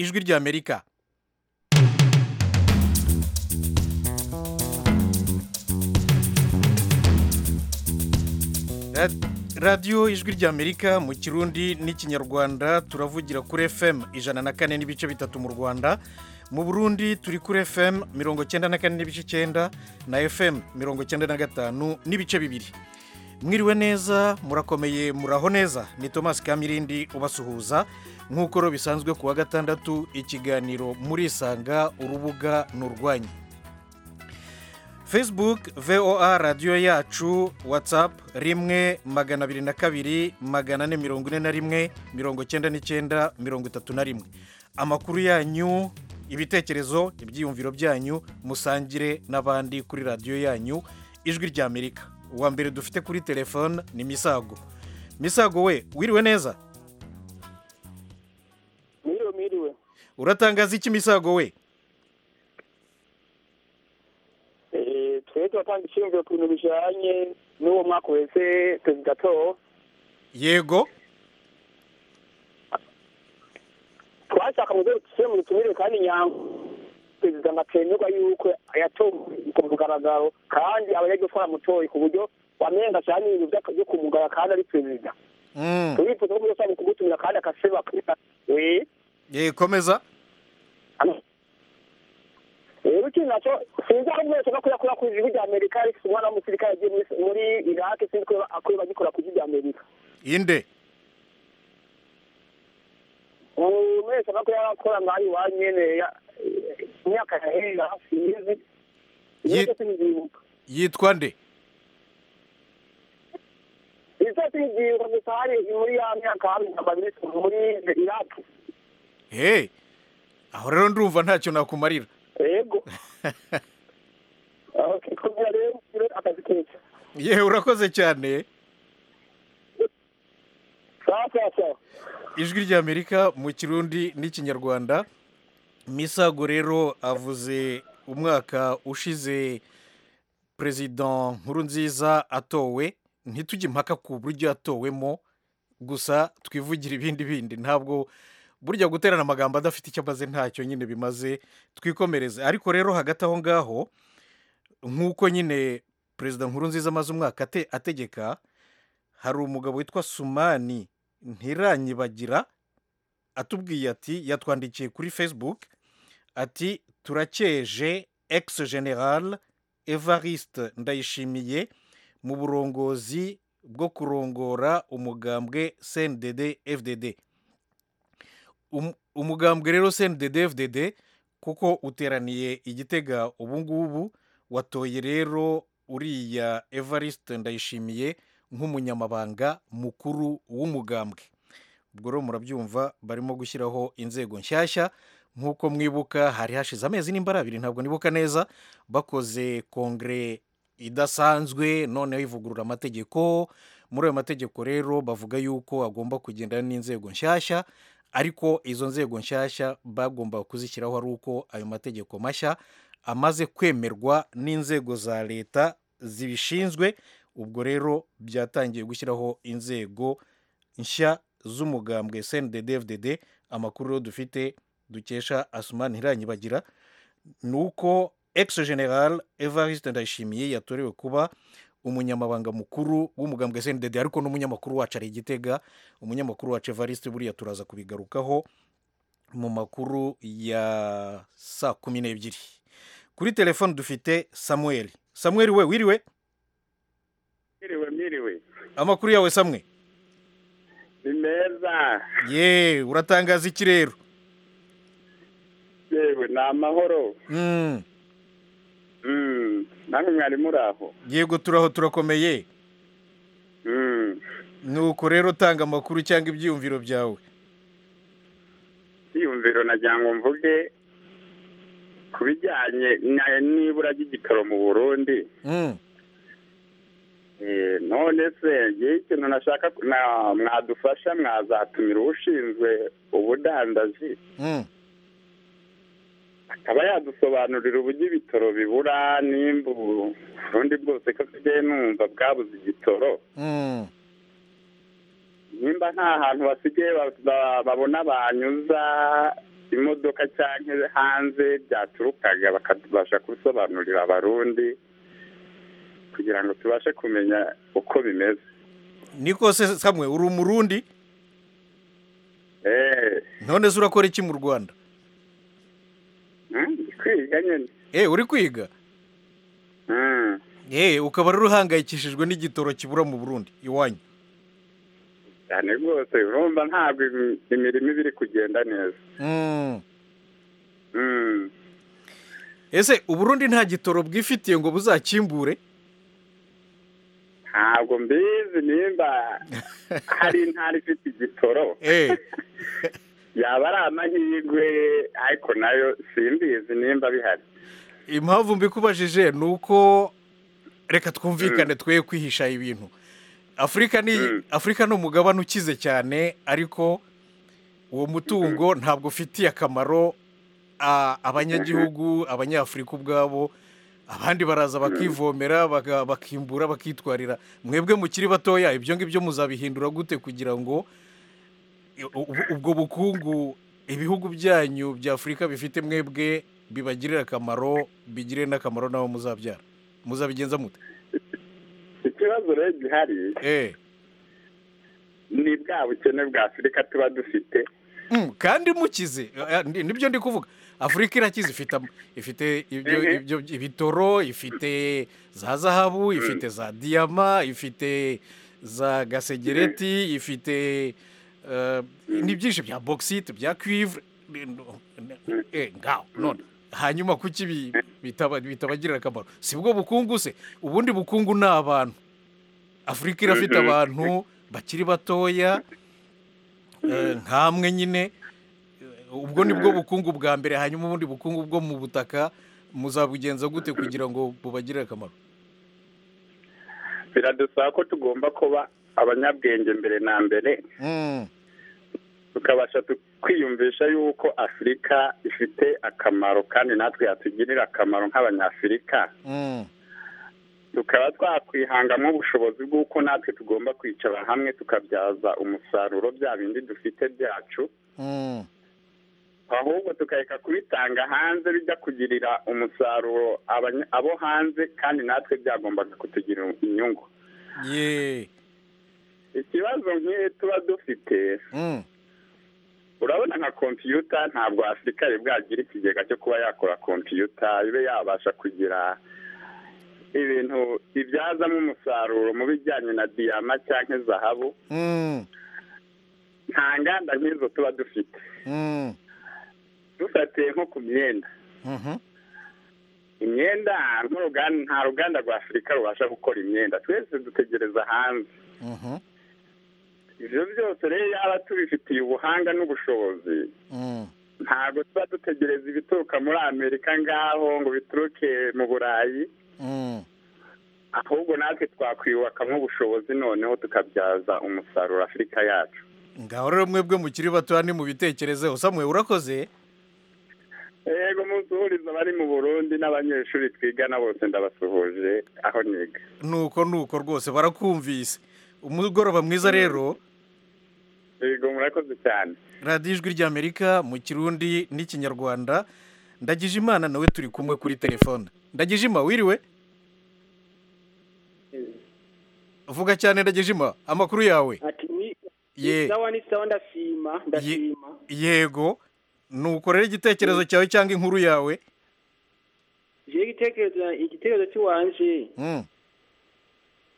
ijwi ry'amerika Ra- radiyo ijwi ry'amerika mu kirundi n'ikinyarwanda turavugira kuri fm ijana na kane n'ibice bitatu mu rwanda mu burundi turi kuri fm mirongo cyenda na kane n'ibice cyenda na fm mirongo cyenda na gatanu n'ibice bibiri mwiriwe neza murakomeye muraho neza ni thomas kamirindi ubasuhuza nk'uko rero bisanzwe ku wa gatandatu ikiganiro murisanga urubuga ni urwanyu facebook voa radiyo yacu whatsapp rimwe magana abiri na kabiri magana ane mirongo ine na rimwe mirongo icyenda n'icyenda mirongo itatu na rimwe amakuru yanyu ibitekerezo ibyiyumviro byanyu musangire n'abandi kuri radiyo yanyu ijwi ry'amerika uwa mbere dufite kuri telefone ni misago misago we wiriwe neza Mwiriwe mwiriwe. uratangaza iki misago we Eh, twebwe turatanga icyiyumviro ku bintu bijanye n'uwo mwaka uheze perezida Paul. yego twashaka mu rwego dusubire mu butumire kandi nyango perezida nkatemerwa yuko yatowe ku mugaragaro kandi aba yagiye gutwara mutoye ku buryo wamenga cyane ibintu by'aka- byo kumugara kandi ari perezida Mm. turifuza ko byose ari kumutumira kandi akaseba akita we Eh, komeza rero ikintu nacyo sinzi aho mwese no kuyakora ku ijwi ry'amerika ariko umwana w'umusirikare agiye muri- muri iraki sinzi ko akwiye bagikora ku ijwi ry'amerika inde umwese no kuyakora nkaho iwanyu nyene ya- imyaka yahera sinzi Ye- ibyo sinzibuka yitwa nde izose ingingo gusa hari muri ya myaka hari ababirisi muri iraki hey aho rero ndumva ntacyo nakumarira yego Okay, kubera rero rero akazi keza yewe urakoze cyane sawa sawa sawa ijwi ry'amerika mu kirundi n'ikinyarwanda misago rero avuze umwaka ushize perezida nkurunziza atowe ntitujye impaka ku buryo yatowemo gusa twivugira ibindi bindi ntabwo burya guterana amagambo adafite icyo amaze ntacyo nyine bimaze twikomereze ariko rero hagati aho ngaho nk'uko nyine perezida nkurunziza amaze umwaka ate- ategeka hari umugabo witwa sumani ntiranyibagira atubwiye ati yatwandikiye kuri facebook ati turakeje ex general evariste ndayishimiye mu burongozi bwo kurongora umugambwe cndd fdd Um- umugambwe rero cndd fdd kuko uteraniye igitega ubu ngubu watoye rero uriya evariste ndayishimiye nk'umunyamabanga mukuru w'umugambwe ubwo rero murabyumva barimo gushyiraho inzego nshyashya nk'uko mwibuka hari hashize amezi n'imbara abiri ntabwo nibuka neza bakoze kongere idasanzwe noneho ivugurura amategeko muri ayo mategeko rero bavuga yuko agomba kugendana n'inzego nshyashya ariko izo nzego nshyashya bagombaga kuzishyiraho ari uko ayo mategeko mashya amaze kwemerwa n'inzego za leta zibishinzwe ubwo rero byatangiye gushyiraho inzego nshya z'umugambwe cnddfdd amakuru rero dufite dukesha asumani ntiranyibagira ni uko ex general evariste ndayishimiye yatorewe kuba umunyamabanga mukuru w'umugambwe cndd ariko n'umunyamakuru wacu ari igitega umunyamakuru wacu evariste buriya turaza kubigarukaho mu makuru ya saa kumi n'ebyiri kuri telefone dufite samuel samuel we wiriwe Mwiriwe mwiriwe amakuru yawe samwe ni meza ye uratangaza iki rero yewe ni amahoro Mm, Mm, namwe mwari muri aho yego turaho turakomeye Mm, nuko rero utanga amakuru cyangwa ibyiyumviro byawe iyumviro nagira ngo mvuge ku bijyanye na- n'ibura ry'igitoro mu burundi Mm, Eh, none se ngewe ikintu nashaka ku- na- mwadufasha mwazatumira ushinzwe ubudandaji mm. akaba yadusobanurira uburyo ibitoro bibura nimba ubundi bwose ko nsigaye numva bwabuze igitoro Mm. nimba nta hantu basigaye ba- ba- babona banyuza imodoka cyangwa hanze byaturukaga bakatubasha kubisobanurira abarundi kugira ngo tubashe kumenya uko bimeze niko se samwe uri umurundi eee none se urakora iki mu rwanda ndi kwiga nyine eh uri kwiga Mm. eh ukaba rero uhangayikishijwe n'igitoro kibura mu burundi iwanyu cyane rwose urumva ntabwo im- imirimo iba iri kugenda neza Mm. Mm. ese uburundi nta gitoro bwifitiye ngo buzakimbure ntabwo mbizi nimba hari intara ifite igitoro eh yaba ari amahirwe ariko nayo simbizi nimba bihari impamvu mbikubajije ni uko reka twumvikane twe kwihisha ibintu afurika ni Mm. afurika ni umugabane ukize cyane ariko uwo mutungo ntabwo ufitiye akamaro a- abanyagihugu abanyafurika ubwabo abandi baraza bakivomera baga- bakimbura bakitwarira mwebwe mukiri batoya ibyo ngibyo muzabihindura gute kugira ngo u- u- ubwo bukungu ibihugu byanyu bya afurika bifite mwebwe bibagirire akamaro bigire n'akamaro n'abo muzabyara muzabigenza mute ikibazo rero gihari Eh. ni bwa bukene bwa afurika tuba dufite Mm, kandi mukize Eh, ni- nibyo ndi kuvuga afurika irakize ifite am- ifite ibyo Mhm. ibyo ibitoro ifite za zahabu ifite za diyama ifite za gasegereti ifite eh, ni byinshi bya bokisite bya kwivre Ni- no- ni- eh, ngaho none hanyuma kuki bi- bitaba- bitabagirira akamaro si bwo bukungu se ubundi bukungu ni abantu afurika irafite Mhm. abantu bakiri batoya eh, nkamwe nyine eh, ubwo ni bwo bukungu bwa mbere hanyuma ubundi bukungu bwo mu butaka muzabugenza gute kugira ngo bubagirire akamaro biradusaba ko tugomba kuba abanyabwenge mbere na mbere Mm, tukabasha tu- kwiyumvisha yuko afurika ifite akamaro kandi natwe yatugirira akamaro nk'abanyafurika mm, tukaba twakwihangamo ubushobozi bw'uko natwe tugomba kwicara hamwe tukabyaza umusaruro bya bindi dufite byacu mm. ahubwo tukareka kubitanga hanze bijya kugirira umusaruro abanya- abo hanze kandi natwe byagombaga kutugirira inyungu ye ikibazo nk'iyo tuba dufite mm, urabona nka kompiyuta ntabwo afurika yari bwagira ikigega cyo kuba yakora kompiyuta ibe yabasha kugira ibintu ibyazamo umusaruro mu bijyanye na diyama cyangwa zahabu mm, nta nganda nk'izo tuba dufite mm, dufatiye nko ku myenda mhm, imyenda nk'uruganda nta ruganda rwa afurika rubasha gukora imyenda twese dutegereza hanze mhm, ibyo byose rero yaba tubifitiye ubuhanga n'ubushobozi mm. ntabwo tuba dutegereza ibituruka muri amerika ngaho ngo bituruke mu burayi Mm. ahubwo natwe twakwiyubakamo ubushobozi noneho tukabyaza umusaruro afurika yacu ngaho rero mwebwe mukiri batoya ni mubitekerezeho samwe urakoze yego musuhuriza abari mu burundi n'abanyeshuri twigana bose ndabasuhuje aho niga nuko nuko rwose barakumvise umugoroba mwiza rero yego murakoze cyane radiyo ijwi ry'amerika mu kirundi n'ikinyarwanda ndagije imana nawe turi kumwe kuri telefone ndagije ima wiriwe vuga cyane ndagije ima amakuru yawe ati ni Ye. sawa ni sawa ndashima ndashima yego nuko rero igitekerezo cyawe cyangwa inkuru yawe je igitekerezo igitekerezo cy'iwanje Mm,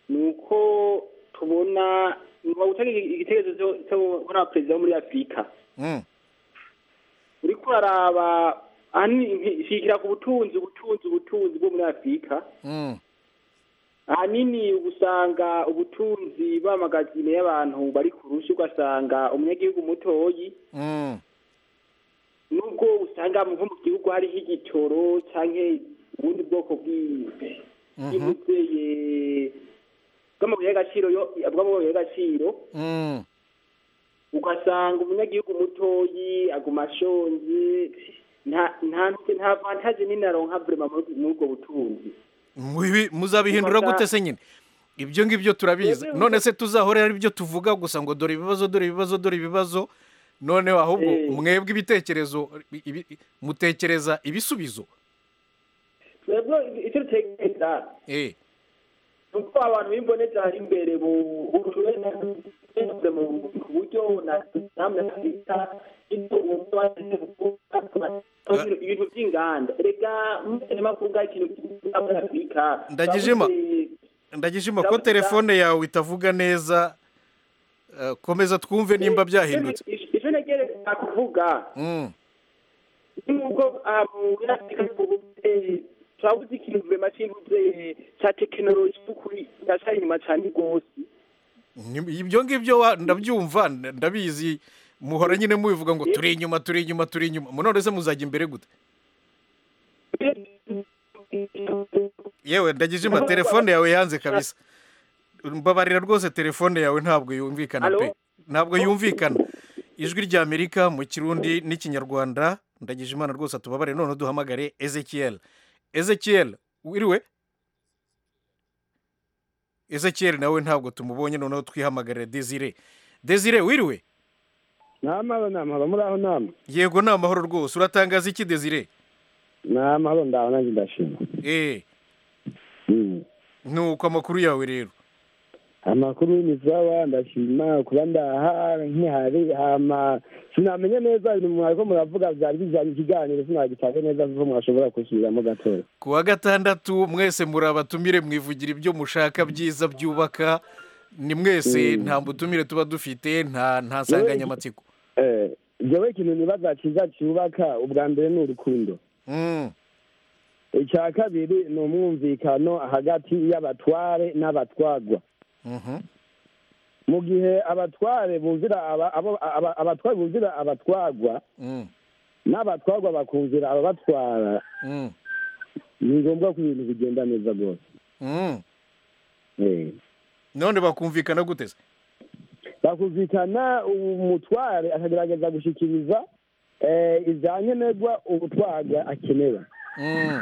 ni uko tubona nkuba gutanga igitekerezo cyo- cyo gukora perezida wo muri afurika mm, uri kuraraba ahanini shikira ku butunzi ubutunzi ubutunzi bwo muri afurika mm, ahanini usanga ubutunzi bamagazine y'abantu bari ku rushi ugasanga umunyagihugu mutoyi mm, nubwo usanga nko mu gihugu hariho igitoro cyangwa ubundi bwoko bw'i- bw'imuteye bw'amabuye y'agaciro yo- bw'amabuye y'agaciro mm, ugasanga umunyagihugu mutoyi aguma ashonje nta nta nta vantaje nini aronka vraiment muri muri ubwo butunzi mubi- muzabihindura gute se nyine ibyo ngibyo turabizi Twebwe- none se tuzahore ari byo tuvuga gusa ngo dore ibibazo dore ibibazo dore ibibazo noneho ahubwo Eh. mwebwe ibitekerezo ibi- ibi- mutekereza ibisubizo twebwe icyo dutekereza eh ni uko abantu b'imboneza hari imbere buhuruwe n'ababize mu buryo na namwe ntabita ibyo uwo mutwe wagize gukora ibintu by'inganda reka mutane makunga ikintu cy'inganda muri afurika Ndagijima. ndagishima ko Ndavuga- telefone yawe itavuga neza eh, komeza twumve nimba byahindutse icyo ntegereza kuvuga Mm, nk'uko abunafurika tubuze turabuze ikintu vurema cy'ibuze cya tekinoloji y'ukuri cyashyira inyuma cyane rwose ni- ibyo ngibyo wa- ndabyumva nda- ndabizi muhora nyine mubivuga ngo turi inyuma turi inyuma turi inyuma none se muzajya imbere gute yewe ndagijima telefone yawe yanze kabisa mbabarira rwose telefone yawe ntabwo yumvikana Alo? pe ntabwo yumvikana ijwi rya amerika mu kirundi n'ikinyarwanda ndagijimana rwose atubabarire noneho duhamagare ezekiel ezekiel wiriwe ezekiel nawe ntabwo tumubonye noneho twihamagare desire desire wiriwe nta mahoro nta mahoro muri aho nama yego ni amahoro rwose uratangaza iki desire nta mahoro ndaho nanjye ndashima eee Mm. nuko amakuru yawe rero amakuru y'imizawa ndashima kuba ndaha nkihari hama sinamenya neza ibintu mwariko muravuga vyari bijanye ikiganiro sinagitabe neza kuko mwashobora kusubiramo gatoya ku wa gatandatu mwese muri abatumire mwivugira ibyo mushaka byiza byubaka ni mwese nta butumire tuba dufite nta nta nsanganyamatsiko Eh, jewe ikintu nibaza ciza cubaka ubwa mbere ni urukundo Mm, ica kabiri ni umwumvikano hagati y'abatware n'abatwarwa mhm. mu gihe abatware bumvira aba- abo- aba- abatware bumvira abatwarwa Mm, n'abatwarwa bakumvira ababatwara mm, ni ngombwa ko ibintu bigenda neza rwose mm. Eh. none bakumvikana gute se bakumvikana umutware akagerageza gushikiriza eh, ivyankenerwa ubutwarwa akenera Mm,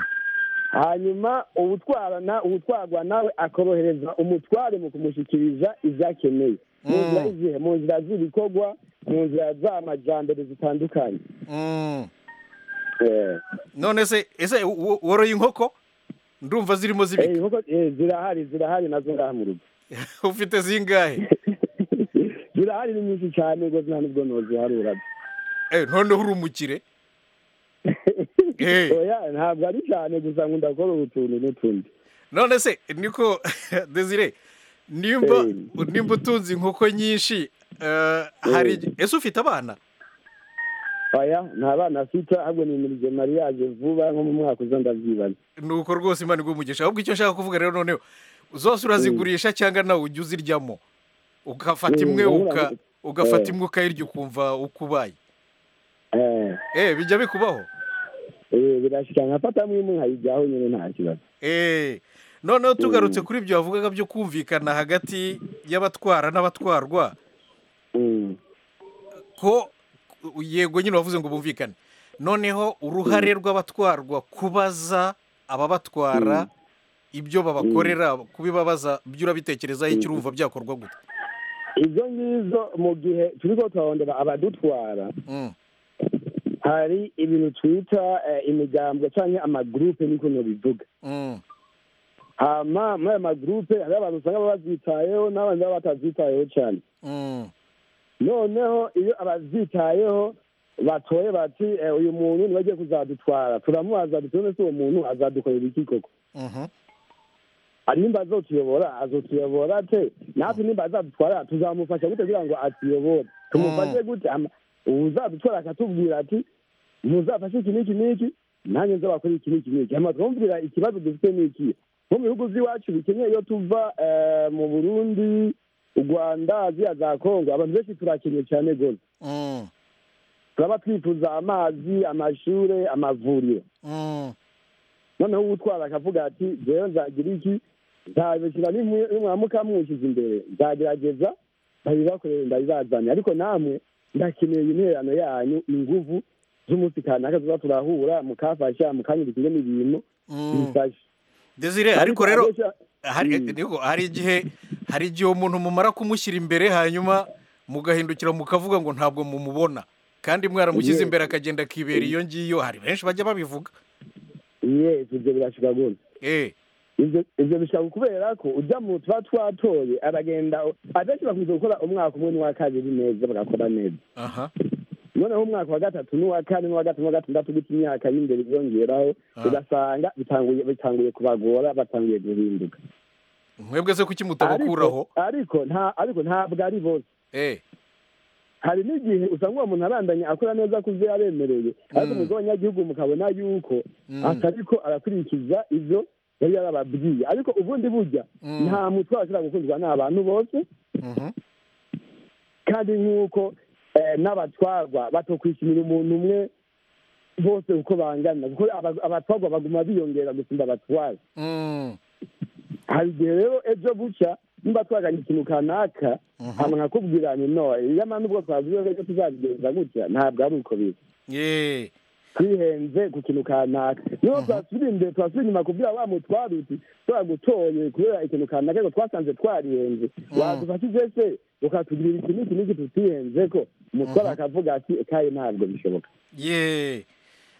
hanyuma ubutwara na ubutwarwa nawe akorohereza umutware mu kumushikiriza ivyo akeneye mu nzira Mm. izihe mu nzira z'ibikorwa mu nzira z'amajambere zitandukanye mm. Eh, none se ese wo- woroye inkoko ndumva zirimo eh, zibika inkoko, eh, zirahari zirahari nazo ngaha mu rugo ufite zingahe zirahari ni nyinshi cyane rwose nta nubwo noziharura Eh, noneho uri umukire Eh. oya ntabwo ari cyane gusa nkunda gukora utuntu n'utundi none se niko desire nimba Eh. nimba utunze inkoko nyinshi eh, hari Eh. ese ufite abana oya nta bana afite ahubwo ni imirimo mariage vuba nko mu mwaka uza ndabyibaza nuko rwose imana iguha ahubwo icyo nshaka kuvuga rero noneho zose urazigurisha cyangwa nawe ujya uzirya mo ugafata Eh, imwe ndabona- uka ugafata Eh. imwe ukayirya ukumva uko ubaye Eh, eh bijya bikubaho eh, birashika nkafata mwimwe nkayijyaho nyine nta kibazo eh noneho tugarutse kuri ibyo wavugaga byo kumvikana hagati y'abatwara n'abatwarwa Mm. ko yego nyine wavuze ngo bumvikane noneho uruhare rw'abatwarwa kubaza ababatwara ibyo babakorera kubibabaza byo urabitekerezaho icyo urumva byakorwa gute izo ngizo mu gihe turiko turarondera abadutwara Mm, hari ibintu twita eh, imigambwe canke amagurupe niko nobivuga mm, hama muri ayo magurupe hariho abantu usanga baba bavyitayeho n'abandi baba batavyitayeho cane mm, noneho iyo abavyitayeho batoye bati eh, uyu muntu niwe agiye kuzadutwara turamubaza duti none se uwo muntu azadukorera iki koko mhm, Ah, nimba azotuyobora azotuyobora te natwe nimba azadutwara tuzamufasha gute kugira ngo atuyobore tumufashe gute Ama- uzadutwara akatubwira ati muzafashe iki n'iki n'iki nanjye nzabakora iki n'iki n'iki hama twumvira ikibazo dufite n'iki nko mu bihugu vy'iwacu bikeneye iyo tuva eh, mu burundi urwanda ziya za kongo abantu benshi turakenye cyane gose mm, turaba twifuza amazi amashure amavuriro mm, noneho uwutwara akavuga ati jewe nzagira iki nzabishyira nimwamuka muwushyize imbere nzagerageza ndabibakorere ndabibazane ariko namwe ndakeneye intererano yanyu inguvu z'umunsi kanaka tuba turahura mukafasha mukanyurikire n'ibintu mm. bifasha desire ariko rero hari igihe hari igihe umuntu mumara kumushyira imbere hanyuma mugahindukira mukavuga ngo ntabwo mumubona kandi mwaramushyize imbere akagenda akibera iyo ngiyo hari benshi bajya babivuga yewe ibyo birashika gutya eee ibyo bishobora kubera ko ujya mu tuba twatoye aragenda abenshi bakunze gukora umwaka umwe n'uwa kabiri neza bagakora neza aha noneho umwaka wa gatatu n'uwa kane n'uwa gatatu n'uwa gatandatu gutya imyaka y'imbere yiyongeraho Ah. ugasanga bitanguye bitanguye kubagora batanguye guhinduka mwebwe se kuki mutabakuraho Ariko- ariko nta ariko ntabwo ari bose eee hari n'igihe usanga uwo muntu arandanya akora neza ku byo yaremereye ariko Mm. mu bw'abanyagihugu mukabona yuko Mm. atariko arakurikiza ibyo yari yarababwiye ariko ubundi burya Mm. nta mutwe ashobora gukundwa n'abantu bose kandi nk'uko eh, n'abatwarwa batokwishimira umuntu umwe bose uko bangana kuko aba- abatwarwa baguma biyongera gusumba abatwara hari igihe rero ejo bucya nimba twaganye ikintu kanaka hama nkakubwira ni no iyama nubwo twavuze ejo tuzabigenza gutya ntabwo ari uko biri yeee twihenze ku kintu kanaka niho twasubira imbere twasubira inyuma kubwira wa mutwari uti twa gutoye kubera ikintu kanaka ariko twasanze twarihenze wadufashije se ukatugirira iki n'iki n'iki tutihenze ko umutwari akavuga ati kaye ntabwo bishoboka yeee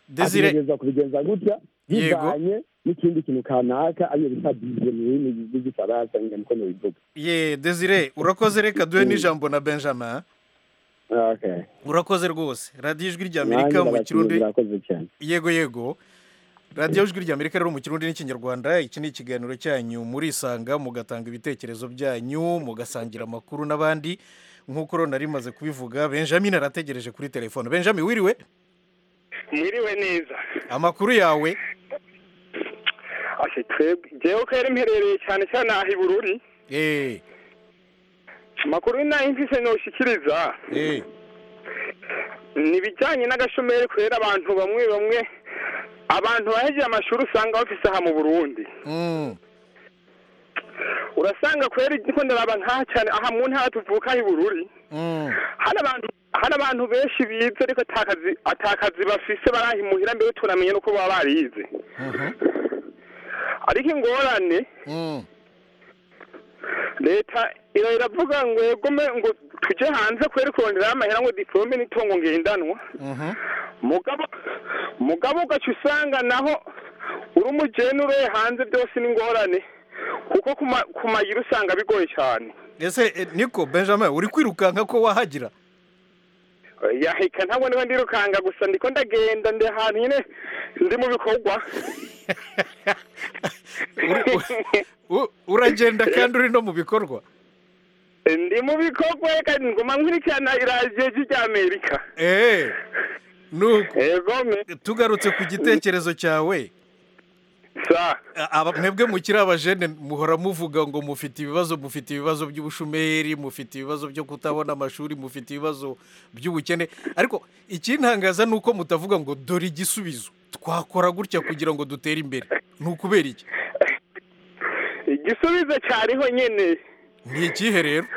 desire atugereza kubigenza gutya Yego. bivanye n'ikindi kintu kanaka ariyo bita bize mu rurimi rw'igifaransa nyine niko mubivuga yeee desire urakoze reka duhe n'ijambo na benjamin okay urakoze rwose radiyo ijwi rya nanjye amerika mu kirundi ndabashimira murakoze cyane yego yego radiyo ijwi rya amerika rero mu kirundi n'ikinyarwanda iki ni ikiganiro cyanyu murisanga mugatanga ibitekerezo byanyu mugasangira amakuru n'abandi nk'uko rero nari maze kubivuga benjamin arategereje kuri telefone benjamin wiriwe mwiriwe neza amakuru yawe ashe twebwe jewe ko yari mperereye cyane cyane aha i bururi eee amakuru nayo mfise noshikiriza eee ni ibijyanye n'agashomeri kubera abantu bamwe bamwe abantu bahejeje amashuri usanga bafise aha mu burundi mm, urasanga kubera ko ndaraba nk'aha cyane aha mu ntara tuvuka i bururi mm, hari abantu hari abantu benshi bize ariko atakazi atakazi bafise barahimuhira mbere tunamenye n'uko baba barize mhm, ariko ingorane mm, leta ira- iravuga ngo yegome ngo tujye hanze kubera kurondera amahera ngo diplome n'itungo ngendanwa mhm, mugabo mugabo ugaca usanga naho uri umugeni uroye hanze byose n'ingorane kuko kuma- kumayira usanga bigoye cyane ese eh, niko benjamin uri kwirukanka ko wahagira yaheka ntabwo niba ndirukanga gusa ndiko ndagenda ndi ahantu nyine ndi mu bikorwa Uri- u- uragenda kandi uri no mu bikorwa ndi mu bikorwa reka nguma nkurikirana iradiyo ry'amerika eee nuko egome tugarutse ku gitekerezo cyawe sa aba mwebwe mukiri abajene muhora muvuga ngo mufite ibibazo mufite ibibazo by'ubushomeri mufite ibibazo byo kutabona amashuri mufite ibibazo by'ubukene ariko ikintangaza ni uko mutavuga ngo dore igisubizo twakora gutya kugira ngo dutere imbere ni ukubera iki igisubizo cyariho nyine ni ikihe rero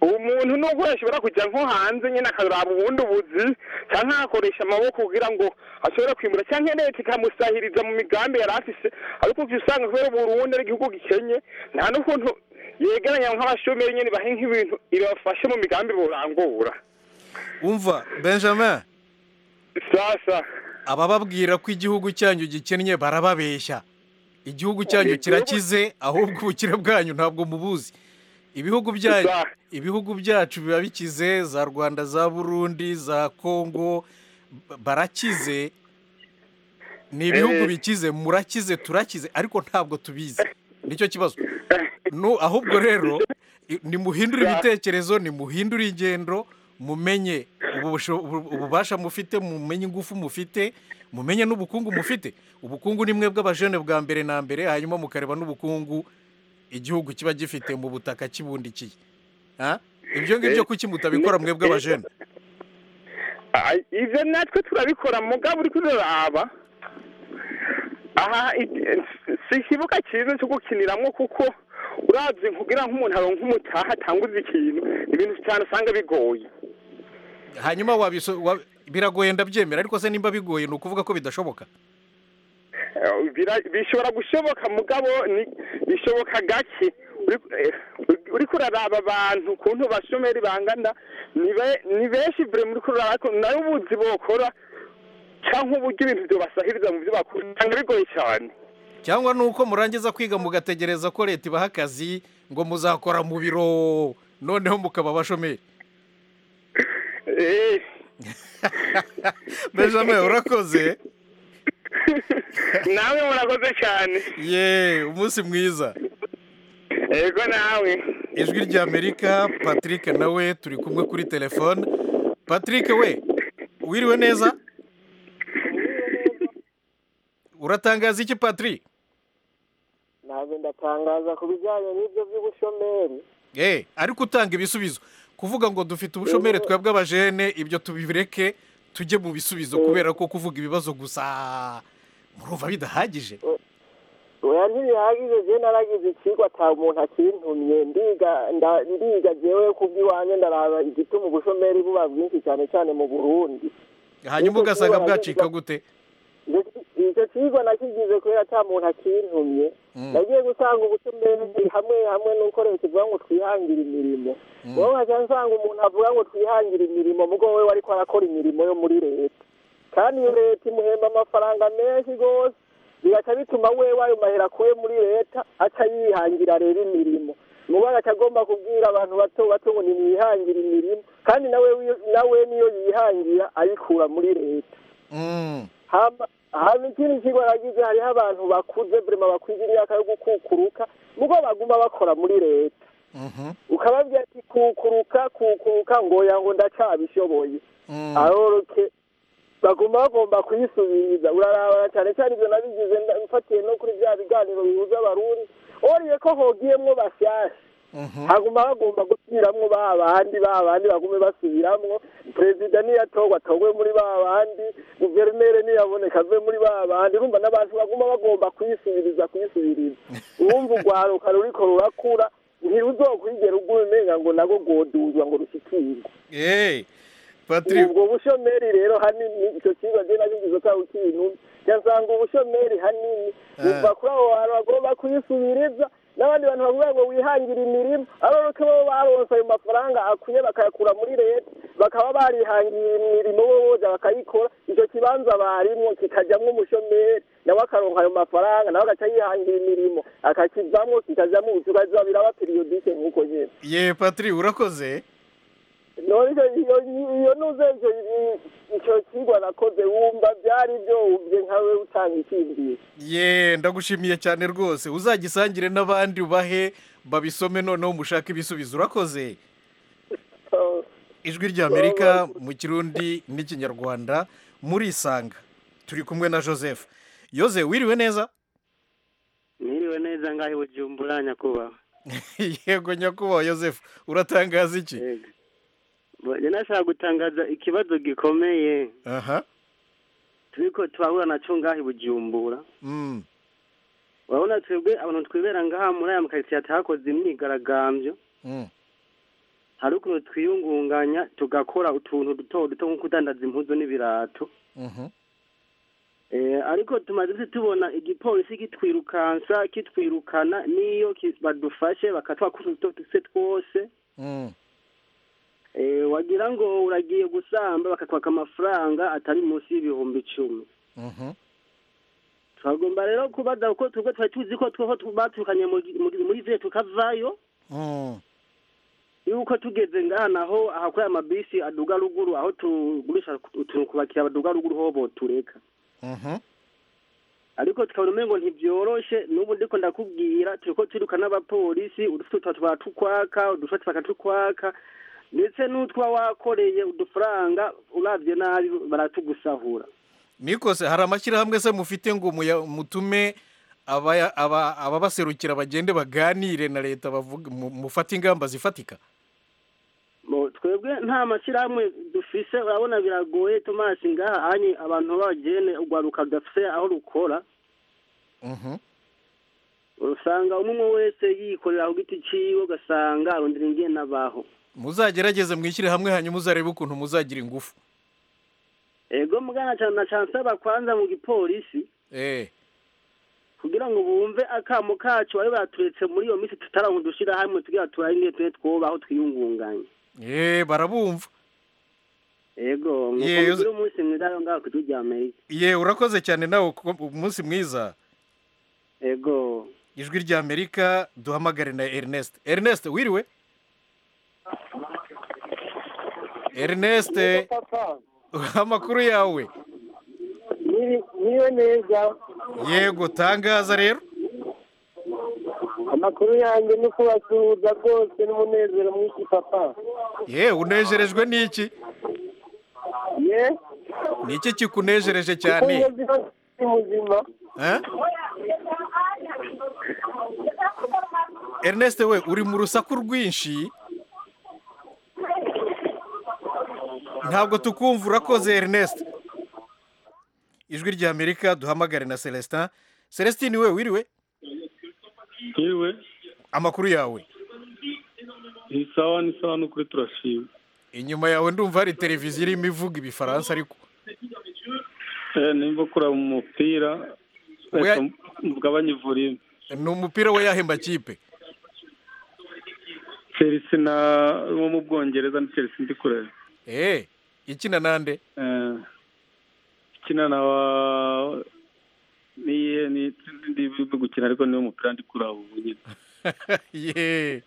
uwo muntu nubwo yashobora kujya nko hanze nyine akaraba ubundi buzi cyangwa agakoresha amaboko kugira ngo ashobore kwimura cyangwa leta ikamusahiriza mu migambi yari afise ariko ujya usanga kubera uburundi ari igihugu gikenye nta n'ukuntu yegeranya nk'abashomeri nyine bahe nk'ibintu ibafashe mu migambi burangura umva benjamin sasa abababwira ko igihugu cyanyu gikennye barababeshya igihugu cyanyu kirakize ahubwo ubukire bwanyu ntabwo mubuzi ibihugu byanyu ibihugu byacu biba bikize za rwanda za burundi za kongo ba- barakize ni ibihugu Eh. bikize murakize turakize ariko ntabwo tubizi nicyo kibazo Nu- ahubwo rero i- nimuhindure ibitekerezo nimuhindure ingendo mumenye ubusho- ubu- ububasha mufite mumenye ingufu mufite mumenye n'ubukungu mufite ubukungu ni mwebwe abajene bwa mbere na mbere hanyuma mukareba n'ubukungu igihugu kiba gifite mu butaka kibundikiye Ah? ibyo ngibyo Eh, kuki mutabikora ni- mwebwe eh, abajene Ah, ivyo natwe turabikora mugabo uri kuraba aha i- si ikibuga cyiza cyo gukiniramwo kuko uravye kugira nk'umuntu aronka umutaha atanguza ikintu ni ibintu cyane usanga bigoye hanyuma wabiso wa- biragoye ndabyemera ariko se nimba bigoye ni ukuvuga ko bidashoboka bira- bishobora gushoboka mugabo ni- bishoboka gake Uri- eh, uriko uraraba abantu ukuntu bashomeri bangana ni be- ni benshi vure muri kurara ariko nayo ubuzi bokora cyangwa uburyo ibintu byobasahiriza mu byo bakora usanga bigoye cyane cyangwa ni uko murangiza kwiga mugategereza ko leta ibaha akazi ngo muzakora mu biro noneho mukaba abashomeri Eh, benjamin urakoze nawe murakoze cyane ye umunsi mwiza yego nawe ijwi ry'amerika patrick nawe turi kumwe kuri telefone patrick we wiriwe neza uratangaza iki patrick ntabwo ndatangaza ku bijyanye n'ibyo by'ubushomeri Eh, ariko utanga ibisubizo kuvuga ngo dufite ubushomeri twebwe abajene ibyo tubireke tujye mu bisubizo kubera ko kuvuga ibibazo gusa murumva bidahagije oya ntibihagije je naragize ikigwa ata muntu akintumye ndiga nda- ndiga jewe ku bw'iwanjye ndaraba igituma ubushomeri buba bwinshi cyane cyane mu burundi hanyuma Ariko ugasanga kuba bwacika arabivuga- gute Ndetse icyo kigwa nakigize kubera ata muntu akintumye Mm. nagiye gusanga ubushomeri hamwe hamwe nuko leta ivuga ngo twihangire imirimo wowe nkaca nsanga umuntu avuga ngo twihangire imirimo mugo wewe ariko arakora imirimo yo muri leta kandi iyo leta imuhemba amafaranga menshi rwose bigaca bituma wewe ayo mahera akuye muri leta aca yihangira rero imirimo mubo agaca agomba kubwira abantu bato bato ngo nimwihangire imirimo kandi nawe wiyo- nawe niyo yihangira ayikura muri leta Mm. hama hama ikindi kigo nagize hariho abantu bakuze vrema bakwiza imyaka yo gukukuruka mugo baguma bakora muri leta Mhm. ukababwira ati kukuruka kukuruka ngo oya ngo ndacabishoboye Mm. aroroke baguma bagomba kuyisubiza urarabana cyane cyane ibyo nabigize nda- mfatiye no kuri bya biganiro bihuza abarundi oriye ko hogiyemwo bashyashya Mhm. haguma bagomba gusubiramwo ba bandi ba bandi bagume basubiramwo perezida niyatorwa atorwe muri ba bandi guverineri niyaboneka ave muri ba bandi urumva n'abantu baguma bagomba kuyisubiriza kuyisubiriza uwumva urwaruka ruriko rurakura ntiruzokwigera ugura umenga ngo nago goduzwa ngo rushyikirwe Eh, Patrick ubwo bushomeri rero hanini icyo kigo je nabigize ko ikintu cyasanga ubushomeri hanini Ah. uva kuri abo bantu bagomba kuyisubiriza n'abandi bantu bavuga ngo wihangire imirimo abaruke bo baronse ayo mafaranga akwiye bakayakura muri leta bakaba barihangiye imirimo bo boza bakayikora icyo kibanza barimwo kikajamwo umushomeri nawe akaronka ayo mafaranga nawe agaca yihangira imirimo akakivamwo kikajamwo ubucukaziba biraba periyodike nk'uko nyene ye Patrick urakoze none icyo iyo iyo nuze icyo icyo kigwa nakoze wumva byari byowubye nkawe utanga ikindi ye ndagushimiye cyane rwose uzagisangire n'abandi ubahe babisome noneho mushake ibisubizo urakoze So, ijwi ry'amerika mu kirundi n'ikinyarwanda murisanga turi kumwe na joseph yoze wiriwe neza Niriwe neza ngaho Bujumbura nyakubahwa. yego nyakubahwa joseph uratangaza iki Yego. Bo- njye nashaka gutangaza ikibazo gikomeye aha turiko turahura naco ngaho i Bujumbura. Mm. Urabona twebwe abantu twibera ngaha muri aya makaritsiye atahakoze imyigaragambyo, Mm. hari ukuntu twiyungunganya tugakora utuntu duto duto nko kudandaza impuzu n'ibirato. Mhm. Eh, ariko tumaze se tubona igipolisi kitwirukansa kitwirukana n'iyo ki- badufashe bakatwakuza utu tuse twose Mm. Eh, wagira ngo uragiye gusamba bakakwaka amafaranga atari munsi y'ibihumbi icumi Mhm. turagomba rero kubaza kuko twebwe twari tuzi ko twoho tu- baturukanye mu gi- muri muri vile tukavayo Mm. yuko tugeze ngaha naho ahakora amabisi aduga ruguru aho tugurisha utuntu kubakira baduga ruguru ho botureka Mhm. ariko tukabona umengo ntibyoroshe n'ubu ndiko ndakubwira turiko turiruka n'abapolisi udufuta tuba tukwaka udushati bakatukwaka ndetse n'utwa wakoreye udufaranga uravye nabi baratugusahura nikose hari amashyirahamwe se mufite ngo muya- mutume abaya- aba- ababaserukira bagende baganire na leta bavuga mu- mufate ingamba zifatika Bo, twebwe nta mashyirahamwe dufise urabona biragoye tomasi ngaha anyi abantu b'abagene urwaruka rudafise aho rukora Mhm. usanga umwe umwe wese yikorera ku giti ciwe ugasanga arondera ingene abaho muzagerageze mwishyire hamwe hanyuma uzarebe ukuntu muzagira ingufu ego mugana cyane na cyane nsaba kwanza mu gipolisi Eh. kugira ngo bumve akamo kacu bari baturetse muri iyo minsi tutarahudushira hamwe tugira turaye ngiye tube twubaho twiyungunganye ye barabumva yego Ye, nk'uko uzi- mugira umunsi mwiza rero ngaho ku gihugu cya amerika ye urakoze cyane nawe ku munsi mwiza yego ijwi rya amerika duhamagare na ernest ernest wiriwe ernest amakuru yawe niwe neza yego tangaza rero amakuru yanjye ni uko basuhuza rwose n'umunezero mwinshi papa ye unejerejwe n'iki ye ni iki kikunejereje kuko cyane iyo ziba ziri muzima Eh? ernest we uri mu rusaku rwinshi ntabwo tukumva urakoze ernest ijwi rya amerika duhamagare na celestin celestin we wiriwe yewe amakuru yawe ni sawa ni sawa n'ukuri turashima inyuma yawe ndumva hari televiziyo irimo ivuga ibifaransa ariko Eh, nimba kuraba umupira Oya. reka mugabanye ivuriro ni umupira we yahe makipe chelsea na wo mu bwongereza ni chelsea ndi kureba eee ikina nande Eh, ikina na wa niye ni sinzi ndi gukina ariko niwo mupira ndi kuraba ubu nyine yeee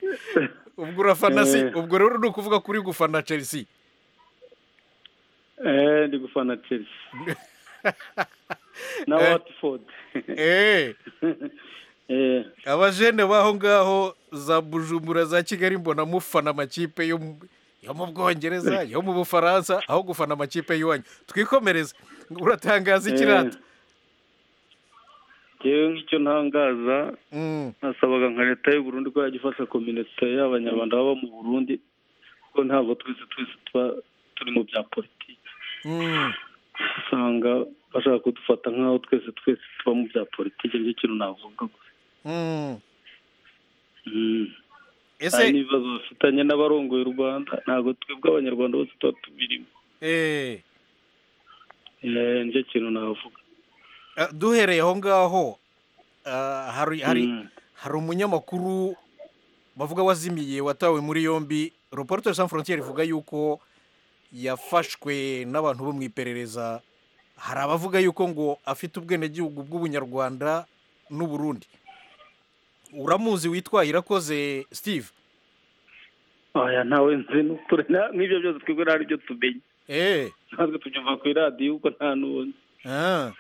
ubwo urafana si Eh. ubwo rero ni ukuvuga ko uri gufana chelsea Eh, ndi gufana chelsea na Eh. watford eee Eh, abajene b'aho ngaho za bujumbura za kigali mbona mufana amakipe yo mu- yo mu bwongereza yo mu bufaransa aho gufana amakipe y'iwanyu twikomereze uratangaza ikirata Jewe nk'icyo ntangaza nasabaga nka leta y'u Burundi ko yajya ifasha kominite y'abanyarwanda baba mu Burundi kuko ntabwo twese twese tuba turi mu bya politiki usanga bashaka kudufata nk'aho twese twese tuba mu bya politiki nicyo kintu navuga gusa Mm. ese hari n'ibibazo bafitanye n'abarongoye u Rwanda ntabwo twebwe abanyarwanda bose tuba tubirimo eee Eh, nicyo kintu navuga Ah, duhereye aho ngaho ah, hari hari Mm. hari umunyamakuru bavuga wazimiye watawe muri yombi reporter sans frontiere ivuga yuko yafashwe n'abantu bo mu iperereza hari abavuga yuko ngo afite ubwenegihugu bw'ubunyarwanda n'uburundi uramuzi witwa irakoze steve oya ntawe nzi n'ukuri nta- n'ibyo byose twebwe nta byo tumenye eee natwe tubyumva ku iradiyo kuko nta n'ubundi ah,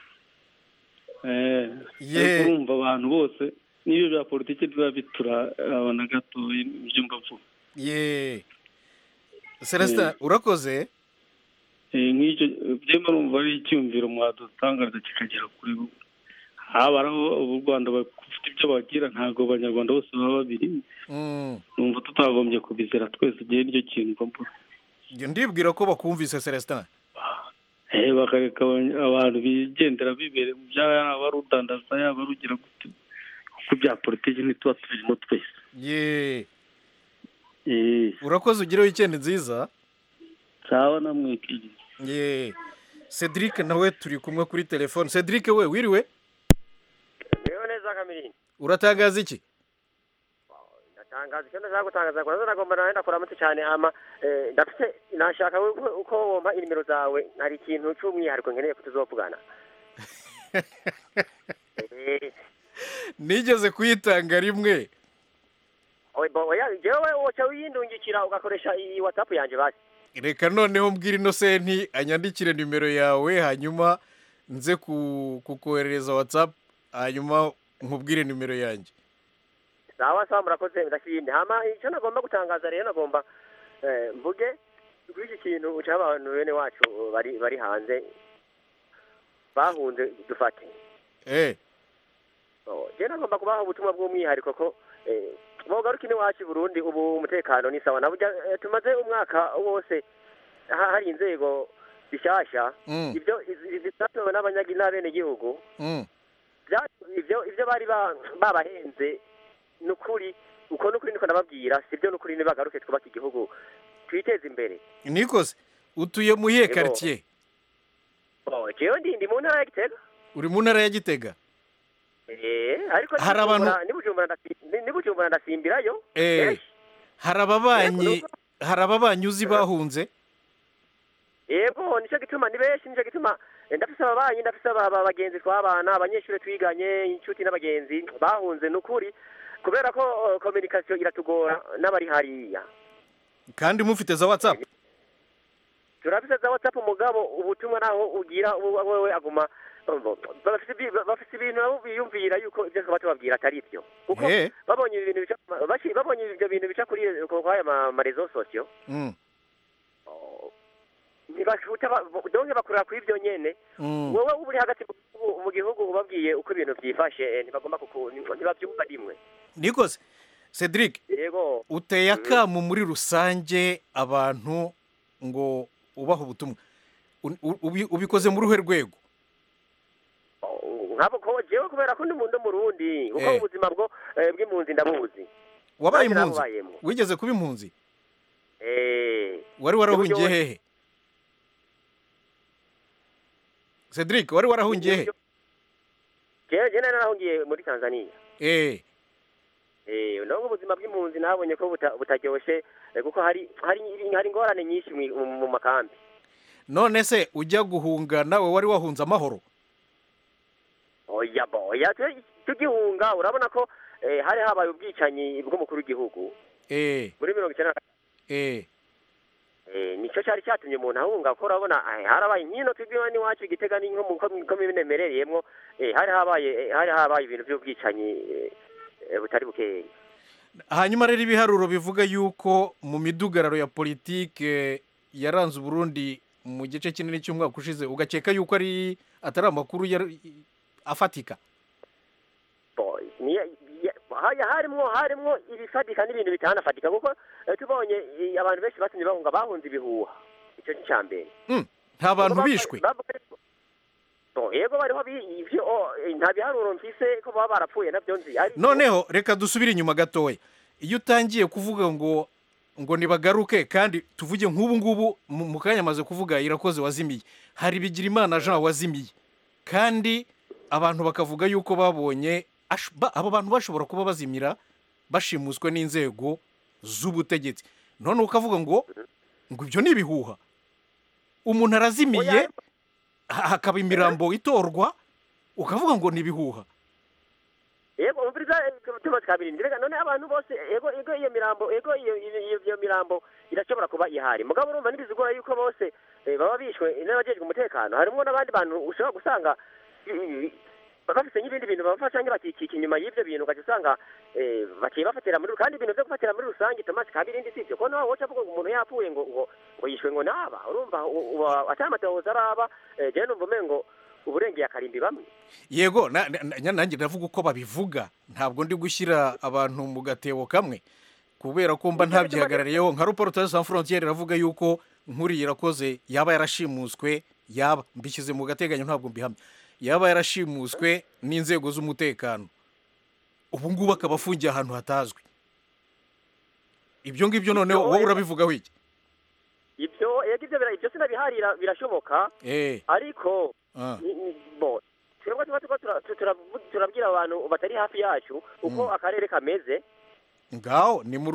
Eh, Ye. ariko urumva abantu bose n'ibyo bya politiki biba biturabona gato ibyo mbapfu ye celestin urakoze nk'icyo byemba urumva ari icyumviro mwadutangaza kikagera kuri bo haba ari abo u rwanda bafite ibyo bagira ntabwo abanyarwanda bose baba babirimo Mm. numva tutagombye kubizera twese igihe nicyo kintu mbapfu Njye ndibwira ko bakumvise celestin Eh, bakareka abany- abantu bigendera bibereye mu byabo yaba ari udandaza yaba ari ugira gute kuko ibya politiki ntituba tubirimo twese ye Eh, urakoze ugire wikendi nziza sawa namwekeye ye cedric nawe turi kumwe kuri telefone cedric we wiriwe Rero neza kamiri. uratangaza iki Ndatangaza icyo ndashaka gutangaza ko nazo nagomba nawe ndakuramutse cyane ama eh, ndafite nashaka uko uko wompa inimero zawe hari ikintu cy'umwihariko nkeneye ko tuzovugana. Eh, nigeze kuyitanga rimwe oya oya jewe woca wiyindungikira ugakoresha iyi WhatsApp yanjye basi. reka noneho mbwira inosenti anyandikire nimero yawe hanyuma nze ku- kukoherereza whatsapp hanyuma nkubwire nimero yanjye Sawa sawa murakoze ndashimye. Hama icyo nagomba gutangaza rero nagomba eh, mvuge kuri iki kintu uca abantu bene wacu bari bari hanze bahunze dufate. eh Oh, je nagomba kubaha ubutumwa bw'umwihariko ko eh, bogaruka iwacu i burundi ubu umutekano ni sawa naburya eh, tumaze umwaka wose ha- hari inzego zishyashya mm, ibyo iz- zisabwe n'abanyagi- n'abenegihugu mm, bya- ibyo ibyo bari ba- babahenze ni ukuri uko ni ukuri niko nababwira sibyo ni ukuri nibagaruke twubake igihugu twiteze imbere nikoze utuye mu iyihe Yego. karitsiye Oh, jewe ndi ndi mu ntara ya gitega uri mu ntara ya gitega Eh, ariko Hari abantu- ni Bujumbura ndasi- ni- ni Bujumbura ndasimbirayo Eh, hari ababanyi hari ababanyi uzi bahunze yego nicyo gituma ni benshi nicyo gituma Eh, ndafise ababanyi ndafise aba- aba- abagenzi twabana abanyeshuri twiganye inshuti n'abagenzi bahunze ni ukuri kubera ko eh, communication iratugora n'abari hariya kandi mufite za WhatsApp turafise za whatsapp umugabo ubutumwa naho ugira ubu- wewe aguma umva, bafise ibi- bafise ibintu nabo biyumvira yuko ibyo twaba tubabwira atari byo kuko Eh. babonye ibintu bica bashi- babonye ibyo bintu bica kuri ku- kwaya ma- ma reseaux sociaux Mm, ntibashuta ba- donke bakurira kuri ibyo nyene mm. wowe uba uri hagati mu- mu gihugu ubabwiye uko ibintu byifashe eh, ntibagomba kuku ntibabyumva rimwe nikoze Cedric yego uteye akamu muri rusange abantu ngo ubaha ubutumwa U- u- ubi- ubikoze muri uruhe rwego nkabo ko jewe kubera ko ndi mu- ndi murundi kuko Eh. ubuzima bwo eh, bw'impunzi ndabuzi wabaye Nanjye impunzi nabubayemo. wigeze kuba impunzi Eh, wari warahungiye Uburyo- hehe Cedric wari warahungiye hehe jewe jewe nari narahungiye muri tanzania eh Eh, nubwo ubuzima bw'impunzi nabonye ko buta- butaryoshe eh, kuko hari hari hari ingorane nyinshi mu- mu mu makambi none se ujya guhunga nawe wari wahunze amahoro oya bo oya tu- tugihunga urabona ko eh, hari habaye ubwicanyi bw'umukuru w'igihugu eh muri mirongo icyenda na eh Eh, nicyo cyari cyatumye umuntu ahunga kuko urabona eh, harabaye nkino twibwiwe n'iwacu igitega ni nko mu ko minemerereyemo hari habaye eh, hari habaye ibintu by'ubwicanyi eh, eh, butari bukeya hanyuma rero ibiharuro bivuga yuko mu midugararo ya politike yaranze uburundi mu gice kinini cy'umwaka ushize ugakeka yuko ari atari amakuru yari- afatika Bo, niyo- ya- haya- harimwo harimwo ibifatika n'ibintu bitanafatika kuko eh, tubonye eh, abantu benshi batumye bahunga bahunze ibihuha icyo ni icya mbere Mm, nta bantu Kuko bishwe baba- baba- Bo, yego bariho bi- ivyo oh, eh, nta biharuro mfise ko baba barapfuye nabyo nzi ariko noneho reka dusubire inyuma gatoya iyo utangiye kuvuga ngo ngo nibagaruke kandi tuvuge nk'ubu ngubu mu mu kanya amaze kuvuga irakoze wazimiye hari bigirimana jean wazimiye kandi abantu bakavuga yuko babonye ash- ba- abo bantu bashobora kuba bazimira bashimuswe n'inzego z'ubutegetsi none ukavuga ngo ngo ibyo ni ibihuha umuntu arazimiye ha- hakaba imirambo itorwa ukavuga ngo ni ibihuha yego umviriza eh, tuba twabirinde rega none abantu bose yego yego iyo mirambo yego iyo iyo- iyo- iyo mirambo irashobora kuba ihari mugabo urumva ntibizigora yuko bose eh, baba bishwe n'abajejwe umutekano harimo n'abandi bantu ushobora gusanga eh, bafise n'ibindi bintu babafasha cyangwa bakikika inyuma y'ibyo bintu ugaca usanga eh, baciye bafatira muri kandi ibintu byo gufatira muri rusange Thomas Kabirindi si ibyo ko nawe woca avuga ngo umuntu yapfuye ngo ngo ngo yishwe ngo naba urumva u- uba atamatohoza araba eh, jewe numva umengo ngo uburengeye akarimbi bamwe yego na- na- na- nanjye ndavuga uko babivuga ntabwo ndi gushyira abantu mu gatebo kamwe kubera ko mba ntabyihagarariyeho nka ruporotari san frontiere iravuga yuko nkuriya irakoze yaba yarashimuswe yaba mbishyize mu gateganyo ntabwo mbihamya yaba yarashimuswe n'inzego z'umutekano ubu ngubu akaba afungiye ahantu hatazwi ibyo ngibyo noneho wowe urabivugaho iki ibyo yego ibyo bira- ibyo sinabiharira birashoboka eh ariko ah, ni- ni- bo twebwe tuba tuba tura- tu- turavu- turabwira abantu batari hafi yacu uko akarere kameze ngaho ni mu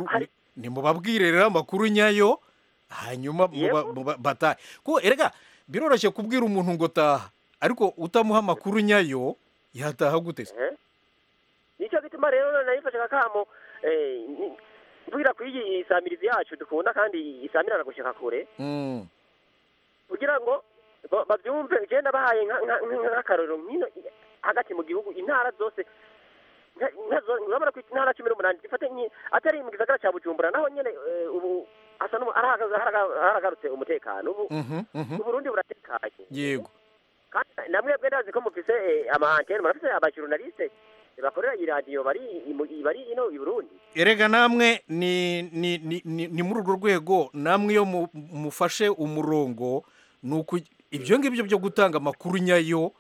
ni mubabwire rero amakuru nyayo hanyuma muba- Yego. muba- batahe kuko erega biroroshye kubwira umuntu ngo taha ariko utamuha amakuru nyayo yataha gute se Eh? nicyo gituma rero none nayifashe kakamo eh, ni- mvugira kuri iyi isamirizi yacu dukunda kandi isamirana gushika kure Mm, kugira ngo ba- babyumve je ndabahaye nka- nka- nka- nk'akarorero nkino i- hagati mu gihugu intara zose nka- nka zo- urabona ko intara cumi n'umunani zifate nki- atari mu gisagara ca bujumbura naho nyene eh, ubu hasa n'ubu- haraga- haraga- haragarutse umutekano ubu mhm, mhm. uburundi buratekanye yego kandi namwe bwe ndazi ko mufise eh, ama antene murafise abajurnaliste bakorera iyi radiyo bari i- bari ino i burundi erega namwe ni ni ni ni- ni muri urwo rwego namwe iyo mu- mufashe umurongo ni uku ibyo ngibyo byo gutanga amakuru nyayo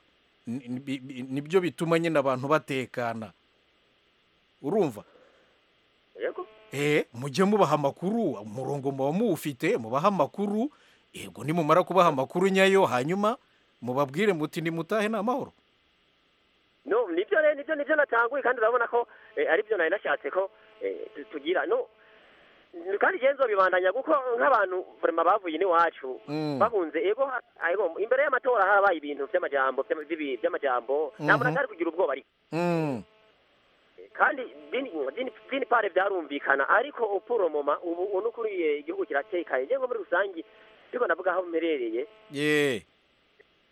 ni- ni- bi- bi- nibyo bituma nyine abantu batekana urumva yego eh mujye mubaha amakuru umurongo muba muwufite mubaha amakuru yego nimumara kubaha amakuru nyayo hanyuma mubabwire muti nimutahe ni amahoro no nivyo rero nivyo navyo nivyo natanguye kandi urabona ko eh, aribyo nari nashatse ko eh, tu- tugira no kandi je nzobibandanya kuko nk'abantu vraiment bavuye n'iwacu Mm. bahunze ego ha- ego imbere y'amatora harabaye ibintu vy'amajambo vy'ama- vy'ibi- vy'amajambo nta muntu Mhm. atari kugira ubwoba ariko Mm. kandi dini dini dini pare vyarumvikana ariko uporomoma ubu ubu n'ukuriye igihugu kiratekanye ngengo muri rusangi ndiko navuga aho mperereye ye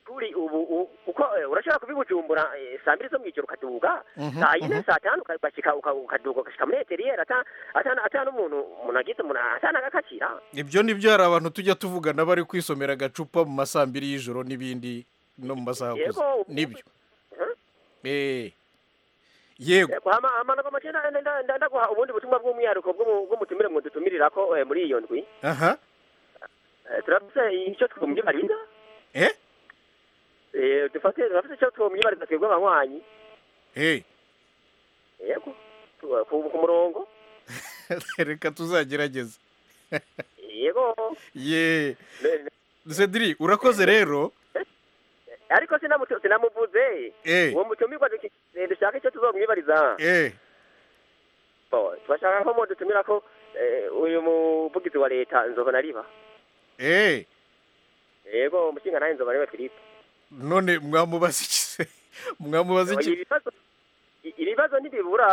kuri ubu u- uko eh, urashobora kubibujumbura eh, saa mbiri zo mw'ijoro ukaduga Mhm, saa yine mhm. saa tanu ukabashika uka- ukaduga ugashika muri eteriyeri ata ata- ata n'umuntu umuntu agize umuntu ata n'agakakira ibyo nibyo hari abantu tujya tuvugana bari kwisomera agacupa mu masaa mbiri y'ijoro n'ibindi no mu masaha akuze Yego. nibyo Eh. yego hama hama nako mace nda- nda- nda- nda- ndaguha ubundi butumwa bw'umwihariko bw'umu- bw'umutumire mwadutumirirako eh, muri iyo ndwi aha Eh, turafise icyo twumwibariza Eh? Eh, dufate turafise icyo twumwibariza twebwe abanywanyi hey yego Tu- ku ku murongo reka tuzagerageza yego ye cedri urakoze rero ariko sinamutu- sinamuvuze Eh. uwo mutumirwa duki- eh, dushaka icyo tuzomwibariza Eh. Bo, turashaka ko mudutumira ko eh, uyu muvugizi wa leta nzoba nariba Eh. yego umushinga nawe nzoba nariba philippe none mwamubaza iki se mwamubaza iki ibibazo i- ibibazo ntibibura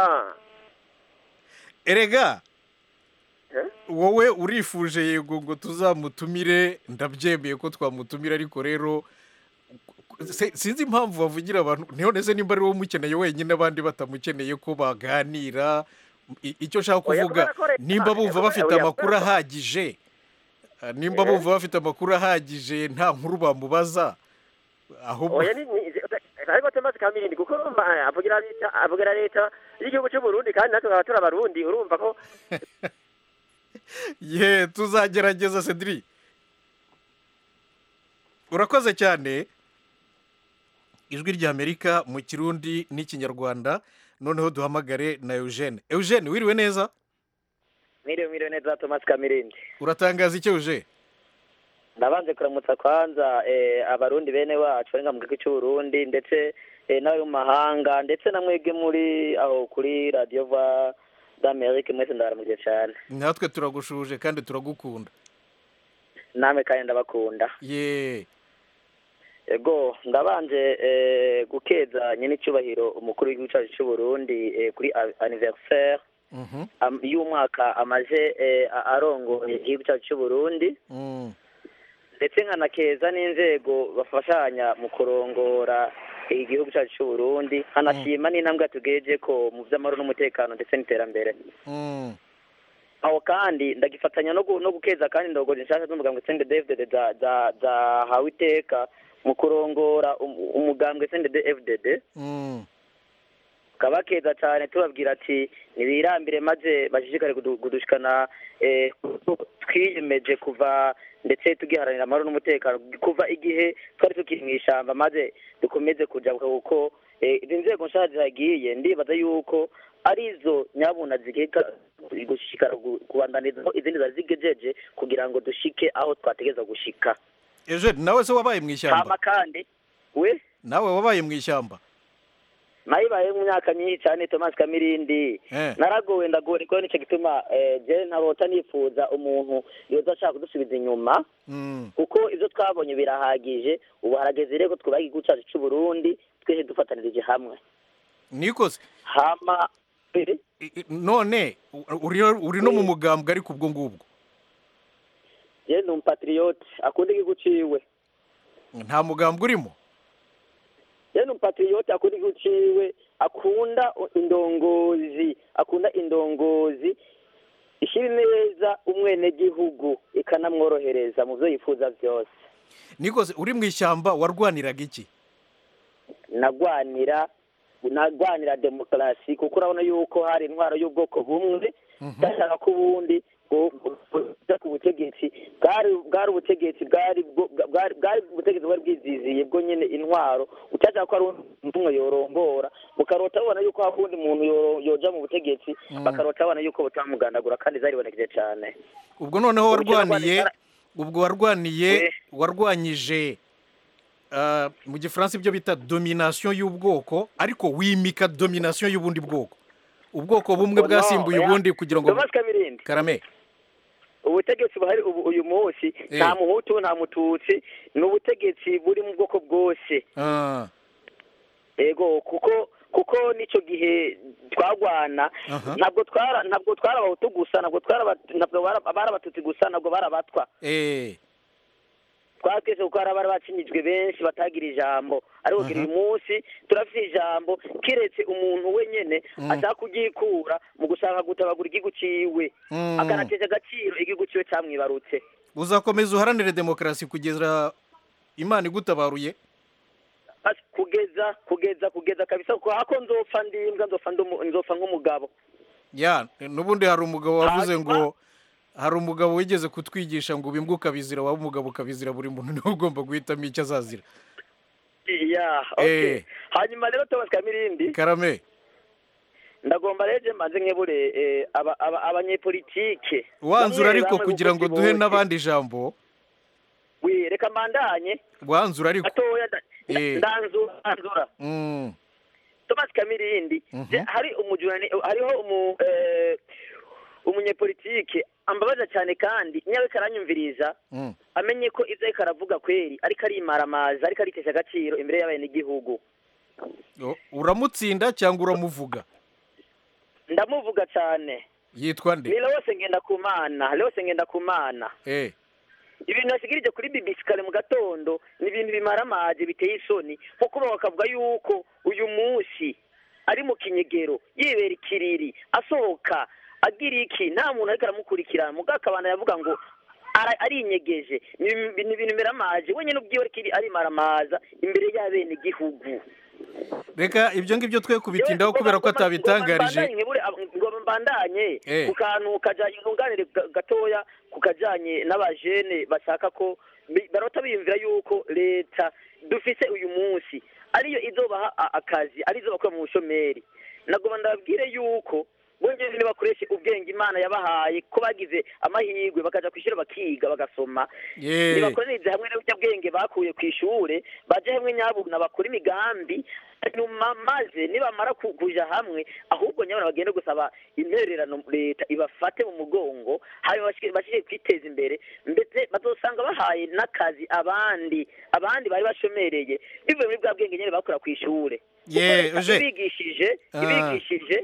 erega Eh? wowe urifuje yego ngo tuzamutumire ndabyemeye ko twamutumira ariko rero se- sinzi impamvu bavugira abantu ntihone se nimba ari wowe umukeneye wenyine abandi batamukeneye ko baganira I- icyo nshaka Oya, kuvuga kubera ko leta- nimba bumva bafite oya, kubera amakuru ko- ahagije eh, nimba Eh? bumva bafite amakuru ahagije nta nkuru bamubaza ahubwo oya ni- ni- ariko temaze kamindi kuko urumva eh, avugira leta avugira leta y'igihugu cy'u Burundi kandi natwe tukaba turi abarundi urumva ko ye tuzagerageza cedri urakoze cyane ijwi ry'amerika mu kirundi n'ikinyarwanda noneho duhamagare na eugene eugene wiriwe neza Miriwe miriwe neza Thomas Kamirindi. uratangaza icyo eugene Ndabanze kuramutsa kwanza eh, abarundi bene wacu barenga mu gihugu cy'u Burundi ndetse eh, n'abari mu mahanga ndetse na mwebwe muri aho kuri Radio va d'Amerique mwese ndabaramuje cyane. natwe turagushuje kandi turagukunda Namwe kandi ndabakunda. ye Ego ndabanje eh, gukeza nyine icyubahiro umukuru w'igihugu cyacu cy'u Burundi eh, kuri a- anniversaire Mhm. am- y'umwaka amaje eh, a- arongoye igihugu cyacu cy'u Burundi. Mm. ndetse nkanakeza n'inzego bafashanya mu kurongora igihugu cyacu cy'u Burundi nkanashima n'intambwe tugeje ko mu by'amahoro n'umutekano ndetse n'iterambere Mm. aho kandi ndagifatanya no gu- no gukeza kandi ndogoje nshaka z'umugambwe sende devdede za- za- zahawe iteka mu kurongora um- umugambwe sende fdd Mm. kabakeza cyane tubabwira ati ntibirambire maze bashishikare kudu- kudushikana eh, twiyemeje kuva ndetse tugiharanira amahoro n'umutekano kuva igihe twari tukiri mu ishyamba maze dukomeze kujabuka kuko eh, izi nzego nshya zihagiye ndibaza yuko arizo nyabuna zigeka gushikara gu- kubandaniza aho izindi zari zigejeje kugira ngo dushike aho twategeza gushika eugene nawe se wabaye mu hama ishyamba kandi we nawe wabaye mu ishyamba nayibaye mu myaka myinshi cyane Thomas Kamirindi Eh. naragowe ndagorerwa nicyo gituma eh, je ntarota nifuza umuntu yoza ashaka kudusubiza inyuma Mm. kuko ivyo twabonye birahagije ubu harageze rero ko twubaha igihugu cyacu cy'u Burundi twese dufatanirije hamwe nikoze hama I- i- none u- uri uri no mu mugambwe ariko ubwo ngubwo je ndi umupatriote akunda igihugu ciwe nta mugambwe urimo je ndi umupatriote akunda igihugu ciwe akunda indongozi akunda indongozi ishira neza umwenegihugu ikanamworohereza mu vyo yifuza vyose nikoze uri mu ishyamba warwaniraga iki nagwanira nagwanira demokarasi kuko urabona yuko hari intwaro y'ubwoko bumwe byashaka ko ubundi bwo- buja ku butegetsi bwari bwari ubutegetsi bwari bwo- bwari bwari ubutegetsi bwari bwiziziye bwo nyine intwaro utashaka ko hari undi umwe yorombora bukarota babona yuko hari undi muntu yoro- yoja mu butegetsi Mm. bakarota babona yuko butamuganagura kandi zaribonekeje cane ubwo noneho Ubukene warwaniye ubwo warwaniye warwanyije mu gifaransa ibyo bita domination y'ubwoko ariko wimika domination y'ubundi bwoko ubwoko bumwe bwasimbuye ubundi kugira ngo karame ubutegetsi buhari ubu uyu munsi nta muhutu nta mututsi ni ubutegetsi buri mu bwoko bwose yego kuko kuko n'icyo gihe twagwana ntabwo twara ntabwo twari abahutu gusa ntabwo twari ntabwo bari abatutsi gusa ntabwo bari abatwa twari twese kuko hari abari bacinyijwe benshi batagira ijambo ariko kugira uyu munsi turafite ijambo keretse umuntu wenyine ashaka kuryikura mu gushaka gutabagura igihugu cyiwe akanateza agaciro igihugu cyiwe cyamwibarutse uzakomeza uharanire demokarasi kugeza imana igutabaruye kugeza kugeza kugeza kabisa kuko hako nzopfa ndimbwa nzopfa nk'umugabo ya n'ubundi hari umugabo wavuze ngo hari umugabo wigeze kutwigisha ngo ubimbwe ukabizira waba umugabo ukabizira buri muntu niwe ugomba guhitamo icyo azazira hanyuma rero tubaswe mirindi karame ndagomba rege maze nkebure abanyepolitike wanzura ariko kugira ngo duhe n'abandi ijambo reka mandanye wanzura ariko ndanzura thomas kamirindi hari umujurani hariho umunyepolitike ambabaza cyane kandi nyawe karanyumviriza amenye ko ibyo ariko aravuga kweri ariko arimaramaza ariko aritesha agaciro imbere y'abenegihugu uramutsinda cyangwa uramuvuga ndamuvuga cyane yitwa nde ni rwose ngenda ku mana rwose ngenda ku mana ibintu basigirije kuri bibisi kare mu gatondo ni ibintu bimara amazi biteye isoni nko kuba bakavuga yuko uyu munsi ari mu kinyegero yibera ikiriri asohoka agira iki nta muntu ariko aramukurikirana mugabo akabana yavuga ngo arinyegeje ni ibintu bimera amazi wenyine ubwiwe arimara amaza imbere y'abenegihugu reka ibyo ngibyo twe kubitindaho kubera ko atabitangarije ngo mbandanye ku kantu kajyanye nkunganire gatoya ku kajyanye n'abajene bashaka ko barota biyumvira yuko leta dufite uyu munsi ariyo izobaha akazi arizo bakora mu bushomeri nagomba ndababwire yuko bongeze bakoreshe ubwenge imana yabahaye ko bagize amahirwe bakajya ku ishuri bakiga bagasoma nibakorereze hamwe n'ubunyabwenge bakuye ku ishuri bajye hamwe nyabuna bakora imigambi nyuma maze nibamara kuja hamwe ahubwo nyabuna bagende gusaba intererano leta ibafate mu mugongo hanyuma bashyire kwiteza imbere ndetse bazosanga bahaye n'akazi abandi abandi bari bashomereye bivuye muri bwa bwenge nyine bakora ku ishuri ibigishije ibigishije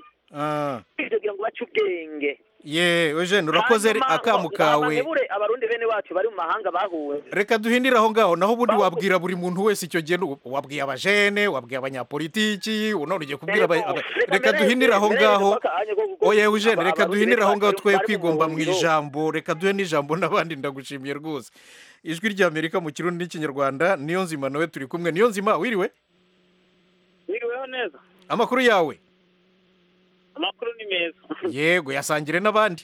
kugira ngo bace ubwenge yewe jene urakoze akamu kawe abarundi bene wacu bari mu mahanga bahuwe reka duhindire aho ngaho naho ubundi wabwira buri muntu wese icyo gihe wabwiye abajene wabwiye abanyapolitiki none ugiye kubwira reka duhindire aho ngaho yewe jene reka duhindire aho ngaho twe kwigomba mu ijambo reka duhe n'ijambo n'abandi ndagushimiye rwose ijwi ry'amerika mu kirundi n'ikinyarwanda niyo nzima nawe turi kumwe niyo nzima wiriwe wiriweho neza amakuru yawe amakuru ni meza yego yasangire n'abandi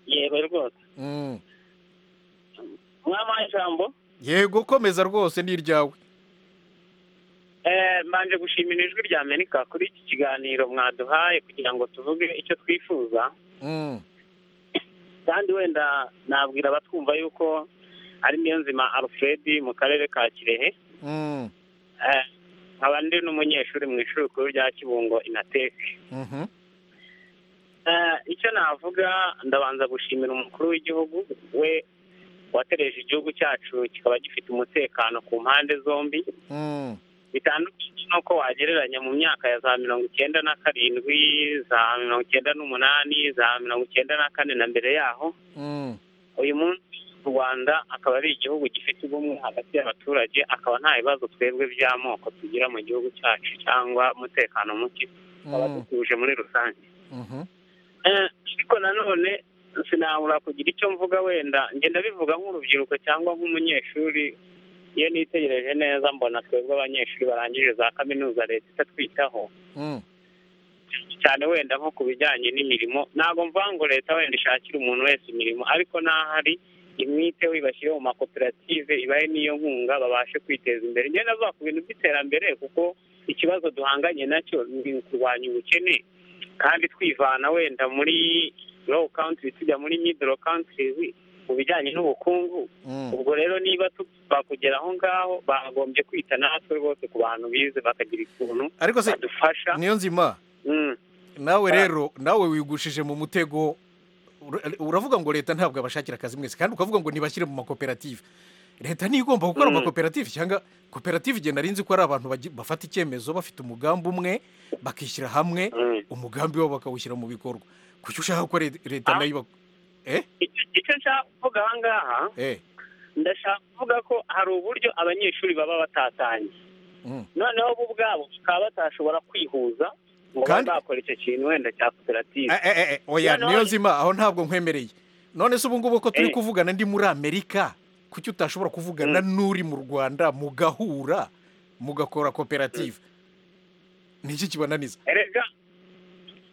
yego rwose mwamaha ijambo yego komeza rwose ni iryawe mbanje gushimira ijwi rya amerika kuri iki kiganiro mwaduhaye kugira ngo tuvuge icyo twifuza kandi wenda nabwira abatwumva yuko ari niyo nzima alfred mu karere ka kirehe nkaba ndi n'umunyeshuri mu ishuri rikuru rya kibungo inateke icyo navuga ndabanza gushimira umukuru w'igihugu we watereje igihugu cyacu kikaba gifite umutekano ku mpande zombi bitandukanye n'uko wagereranya mu myaka ya za mirongo icyenda na karindwi za mirongo icyenda n'umunani za mirongo icyenda na kane na mbere yaho uyu munsi u rwanda akaba ari igihugu gifite ubumwe hagati y'abaturage akaba nta bibazo twebwe by'amoko tugira mu gihugu cyacu cyangwa umutekano muke tukaba dutuje muri rusange ariko nanone sinabura kugira icyo mvuga wenda ngenda bivuga nk'urubyiruko cyangwa nk'umunyeshuri iyo nitegereje neza mbona twebwe abanyeshuri barangije za kaminuza leta itatwitaho cyane wenda nko ku bijyanye n'imirimo ntabwo mvuga ngo leta wenda ishakire umuntu wese imirimo ariko n'ahari imwite wibashyire mu makoperative ibahe n'iyo nkunga babashe kwiteza imbere njye navuga ku bintu by'iterambere kuko ikibazo duhanganye nacyo ni ukurwanya ubukene kandi twivana wenda muri lowu kawuntiri tujya muri midoro kawuntiri mu bijyanye n'ubukungu ubwo rero niba bakugera aho ngaho bagombye kwita natwe rwose ku bantu bize bakagira ikintu ariko se badufasha niyo nzima Mm. nawe rero nawe wigushije mu mutego ur- uravuga ngo leta ntabwo abashakira akazi mwese kandi ukavuga ngo ntibashyire mu makoperative leta niyo igomba gukora Mm. amakoperative cyangwa koperative igihe nari nzi ko ari abantu bagi- bafata icyemezo bafite umugambi umwe bakishyira hamwe umugambi wabo bakawushyira mu bikorwa kuki ushaka ko re- leta nayo iba eh icyo nshaka kuvuga aha ngaha eh ndashaka kuvuga ko hari uburyo abanyeshuri baba batatanye Mm. noneho bo ubwabo bakaba batashobora kwihuza ngo Kandi- bazakore icyo kintu wenda cya koperative Eh, eh, eh, oya Noneho- niyo nzima aho ntabwo nkwemereye none se ubu ngubu ko turi Eh. kuvugana ndi muri amerika kuki utashobora kuvugana n'uri mu rwanda mugahura mugakora koperative ni iki kibananiza erega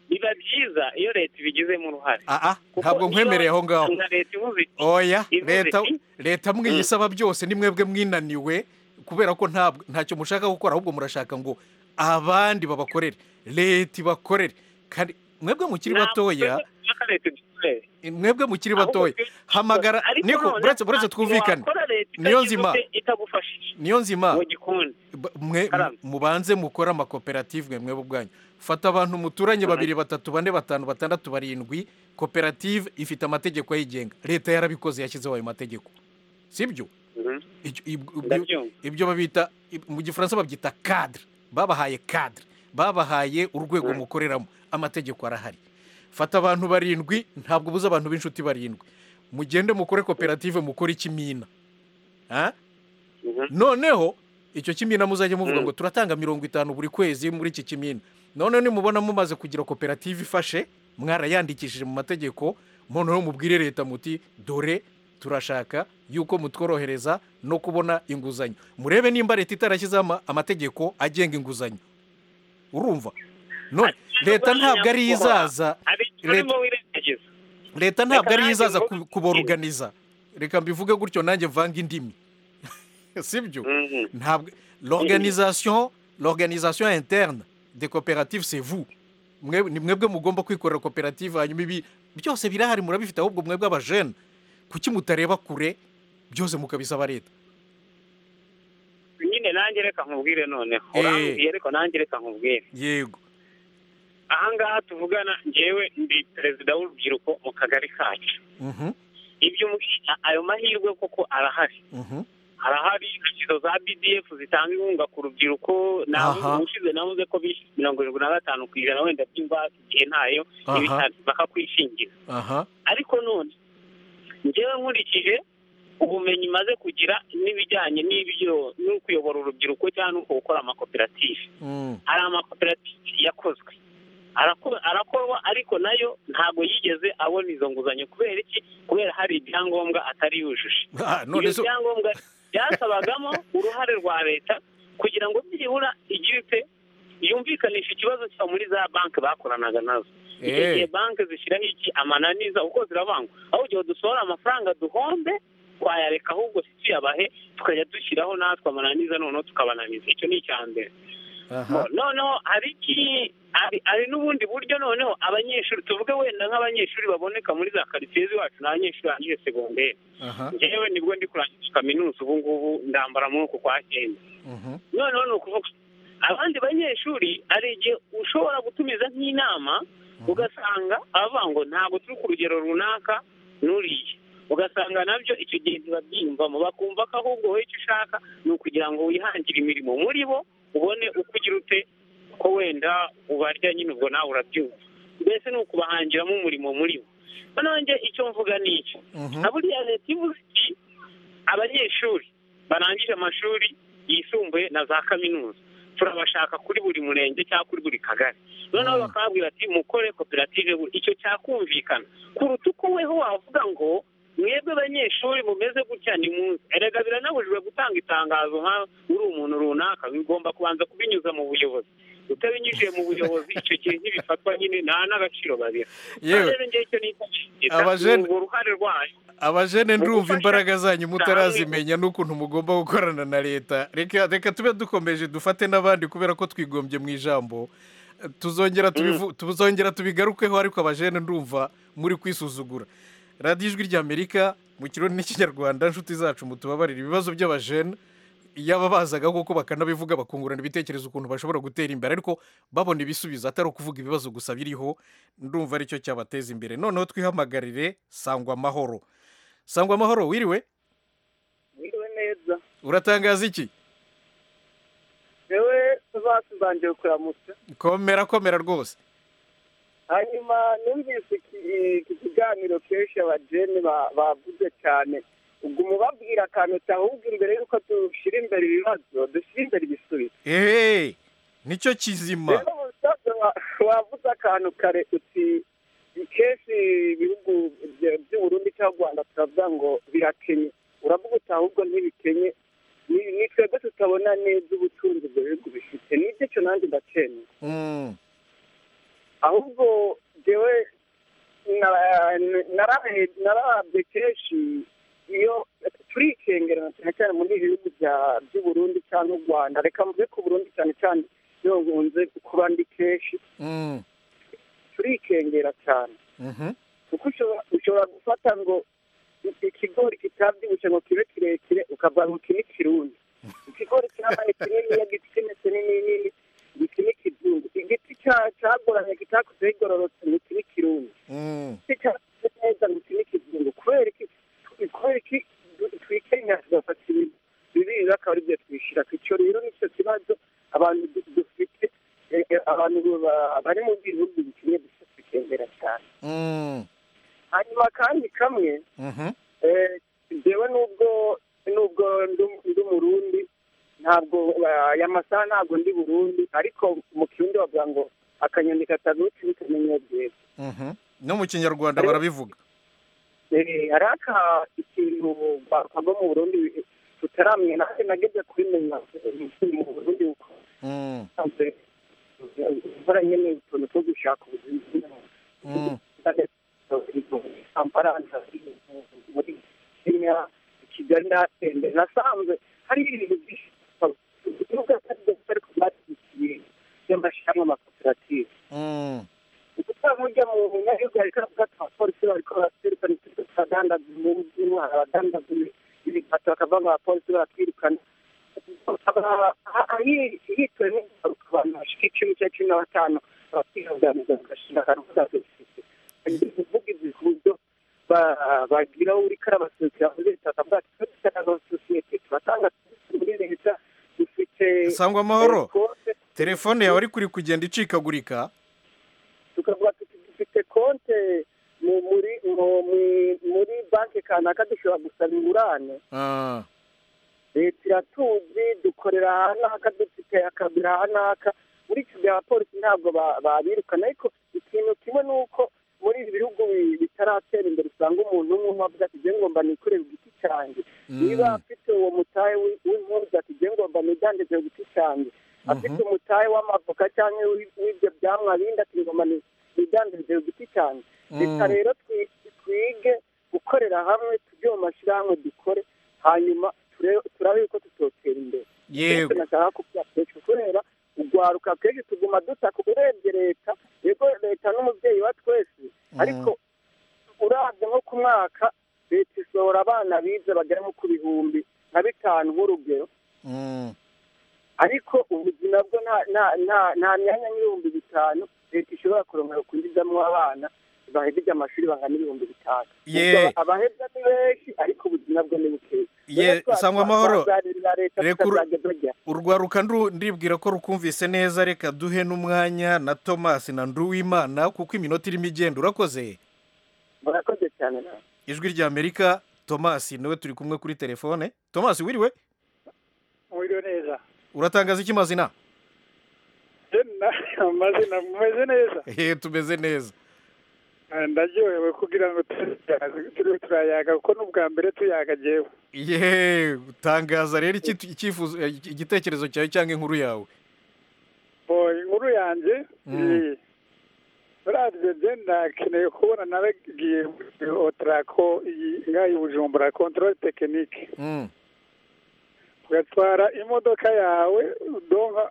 biba byiza iyo leta ibigizemo uruhare aa ntabwo iyo nkwemereye aho ngaho nka leta ivuze iti- oya ivuze leta iti, leta mwiyisaba byose ni mwebwe mwinaniwe kubera ko ntabwo ntacyo mushaka gukora ahubwo murashaka ngo abandi babakorere leta ibakorere kandi mwebwe mukiri ntabwo batoya twebwe dushaka leta idukorere. mwebwe mukiri Ahubwo batoya twebwe hamagara ariko niko none buretse buretse ntabwo twumvikane wakora leta niyo itagize nzima ute itagufashije niyo nzima mu gikundi Ba- mwe mubanze mukore amakoperative mwe mwebwe ubwanyu fata abantu muturanye babiri batatu bane batanu batandatu barindwi koperative ifite amategeko ayigenga leta yarabikoze yashyizeho ayo mategeko sibyo Icyo- ib- ibyo- Ndabyumva. ibyo babita ib- mu gifaransa babyita kadire babahaye kadire babahaye urwego mukoreramo amategeko arahari fata abantu barindwi ntabwo ubuze abantu b'inshuti barindwi mugende mukore koperative mukore ikimina Ha? noneho icyo kimina muzajya muvuga ngo turatanga mirongo itanu buri kwezi muri iki kimina noneho nimubona mumaze kugira koperative ifashe mwarayandikishije mu mategeko noneho mubwire leta muti dore turashaka yuko mutworohereza no kubona inguzanyo murebe nimba leta itarashyizeho ama- amategeko agenga inguzanyo urumva none leta ntabwo ari izaza leta leta ntabwo ari izaza ku- kuboruganiza reka mbivuge gutyo nanjye mvange indimi sibyo ntabwo l'organisation l'organisation interne des coopératives c'est vous Mwe- ni mwebwe mugomba kwikorera koperative hanyuma ibi byose birahari murabifite ahubwo mwebwe abajene kuki mutareba kure byose mukabisaba leta nyine nanjye reka nkubwire noneho Eh. urambwiye ariko nanjye reka nkubwire yego aha ngaha tuvugana njyewe ndi perezida w'urubyiruko mu kagari kacu Mhm, ibyo umbwira ayo mahirwe koko arahari mhm. harahari inshyizo za bdf zitanga inkunga ku rubyiruko nawe Aha. ubushize navuze ko bishyuye mirongo irindwi na gatanu ku ijana wenda by'ingwate igihe ntayo Aha. ibitaro bakakwishingira aha ariko none njyewe nkurikije ubumenyi maze kugira n'ibijyanye n'ibyo no kuyobora urubyiruko cyangwa no gukora amakoperative Mm, hari amakoperative yakozwe Arako- arakorwa ariko nayo ntabwo yigeze abona izo nguzanyo kubera iki kubera hari ibyangombwa atari yujuje Ah, none ibyo so- byangombwa byasabagamo uruhare rwa leta kugira ngo byibura igipe yumvikanisha ikibazo cyayo muri za banki bakoranaga nazo icyo Eh. gihe banki zishyiraho iki amananiza uko zirabangwa aho igihe dusohora amafaranga duhombe twayareka ahubwo si tuyabahe tukajya dushyiraho natwe amananiza noneho tukabananiza icyo ni icya mbere aha noneho hari iki hari- hari n'ubundi buryo noneho abanyeshuri tuvuge wenda nk'abanyeshuri baboneka muri za karitsiye z'iwacu ni abanyeshuri barangije segonderi aha njyewe nibwo ndi kurangiza kaminuza ubu ngubu ndambara muri uku kwa cyenda mhm, noneho ni ukuvuga abandi banyeshuri hari igihe ushobora gutumiza nk'inama ugasanga abavuga ngo ntabwo turi ku rugero runaka n'uriya ugasanga nabyo icyo gihe ntibabyiyumvamo bakumva ko ahubwo wowe icyo ushaka ni ukugira ngo wihangire imirimo muri bo ubone uko ugira ute ko wenda ubarya nyine ubwo nawe urabyumva mbese ni ukubahangiramo umurimo muri bo noneho njye icyo mvuga ni iki Mhm. na buriya leta ivuze iti abanyeshuri barangije amashuri yisumbuye na za kaminuza turabashaka kuri buri murenge cyangwa kuri buri kagari noneho bakababwira ati mukore koperative buri-" icyo cyakumvikana kuruta uko weho wavuga ngo mwebwe abanyeshuri mumeze gutya ni munsi erega biranabujijwe gutanga itangazo nka uri umuntu runaka bigomba kubanza kubinyuza mu buyobozi utabinyujije mu buyobozi icyo gihe ntibifatwa nyine nta n'agaciro babira Yewe. Kandi rero njyewe icyo nicyo nshyigikiza, Abajene- ni urwo ruhare rwayo abajene Mu ndumva gufasha imbaraga zanyu mutarazimenya cyane. n'ukuntu mugomba gukorana na leta reka reka tube dukomeje dufate n'abandi kubera ko twigombye mu ijambo tuzongera tubivu- tuzongera tubigarukeho ariko abajene ndumva muri kwisuzugura radiyo ijwi ry'amerika mu kirundi n'ikinyarwanda inshuti zacu mutubabarira ibibazo by'abajene yaba bazaga koko bakanabivuga bakungurana ibitekerezo ukuntu bashobora gutera imbere ariko babona ibisubizo atari ukuvuga ibibazo gusa biriho ndumva aricyo cyabateza imbere noneho twihamagarire sangwa amahoro sangwa amahoro wiriwe wiriwe neza uratangaza iki yewe tuzasibangiye kuramutse komera komera rwose hanyuma numvise iki kiganiro kenshi abajene baguze cyane ubwo mubabwira akantu cyahubwira imbere y'uko dushyira imbere ibibazo dushyira imbere ibisubizo eee nicyo kizima rero mu bisanzwe wavuze akantu kare uti kenshi ibihugu by'uburundi cyangwa u rwanda turavuga ngo birakenye uravuga uti ahubwo ntibikenye ni twebwe tutabona neza ubutunzi ibyo bihugu bifite nibyo cyo nanjye ndakenya ahubwo ngewe narabye kenshi iyo turikengerana cyane cyane muri ibi bihugu by'uburundi cyangwa u rwanda reka mvuge ku burundi cyane cyane iyo nkunze kuba ndi kenshi turikengera cyane kuko ushobora gufata ngo ikigori kitabyibushye ngo kibe kirekire ukavuga ngo iki ni kirundi ikigori cyabaye kinini iyo giti kimeze nini iki ni kizungu igiti cyagoranye kitakuze igororotse ngo iki ni kirundi igiti cyakuze neza ngo iki ni kizungu kubera iki kubera iki twikenya tugafata ibintu bibiri akaba ari byo twishyira ku icyo rero nicyo kibazo abantu dufite abantu bari mu bihugu bikennye dusa tukendera cyane hanyuma kandi kamwe njyewe nubwo nubwo ndi murundi ntabwo aya masaha ntabwo ndi burundi ariko mu kirundi bavuga ngo akanyoni katagutse ntikamenya byiza no mu kinyarwanda barabivuga hari aka ikintu bakava mu burundi tutaramenya nanjye nageze kubimenya mu burundi kuko imvura nyine utuntu two gushaka ubuzima kampala muri kenya kigali n'atende nasanzwe hari ibintu byinshi ibibuga bari kubatikiye by'amashyamba amakoperative usanga ujya mu binyabiziga hari kariya abapolisi bariko baratwirukana uturiko turadandaza inyungu z'intwara abadandaza ibikata bakava ngo abapolisi baratwirukana hitowe n'ingaruka abantu bashika icumi cya cumi na batanu bakihaganiza bagashinga akantu k'agafite kuvuga ibyo kuburyo bagira uri karabasosiyete muri leta bwacu twese n'abasosiyete turatanga muri leta dufite sangwa amahoro telefone yawe ariko uri kugenda icikagurika tukavuga tuti dufite konte muri muri banki kanaka dushobora gusaba ingurane leta iratuzi dukorera aha n'aka dufite akabira aha n'aka muri iki gihe abapolisi ntabwo babirukana ariko ikintu kimwe ni uko muri ibi bihugu bitaratera imbere usanga umuntu umwe avuga ati ibyo ngomba nikorera igiti cyanjye niba afite uwo mutahe w'impunzi ati ibyo ngomba nidandaze ku giti cyanjye afite umutahe w'amavoka cyangwa w'ibyo byamwa bindi ati ngomba nidandaze ku giti cyanjye reka rero twige gukorera hamwe tujye mu mashyirahamwe dukore hanyuma turabe yuko tutotera imbere yego nashaka kuvuga kenshi kubera urwaruka kenshi tuguma dutaka urebye leta yego leta n'umubyeyi wa twese ariko urabye nko ku mwaka leta isohora abana bize bagera nko ku bihumbi nka bitanu nk'urugero ariko ubuzima bwo nta myanya nk'ibihumbi bitanu leta ishobora kurongera kwinjizamo abana bahejeje amashuri bangana ibihumbi bitanu abahebwa ni benshi ariko ubuzima bwe ni bukeya sangwa amahoro urwaruka ndibwira ko rukumvise neza reka duhe n'umwanya na thomas na nduwimana kuko iminota irimo igenda urakoze murakoze cyane nawe ijwi ry'amerika thomas nawe turi kumwe kuri telefone thomas wiriwe wiriwe neza uratangaza iki mazina amazina mumeze neza hehe tumeze neza ndaryohewe kugira ngo turiho turayaga kuko n'ubwa mbere tuyaga tuyagewe yeee utangaza rero igitekerezo cyawe cyangwa inkuru yawe inkuru yanjye radiyo ndakeneye kubona naragiye otarako ngaho i bujumbura kontorore tekinike ugatwara imodoka yawe donka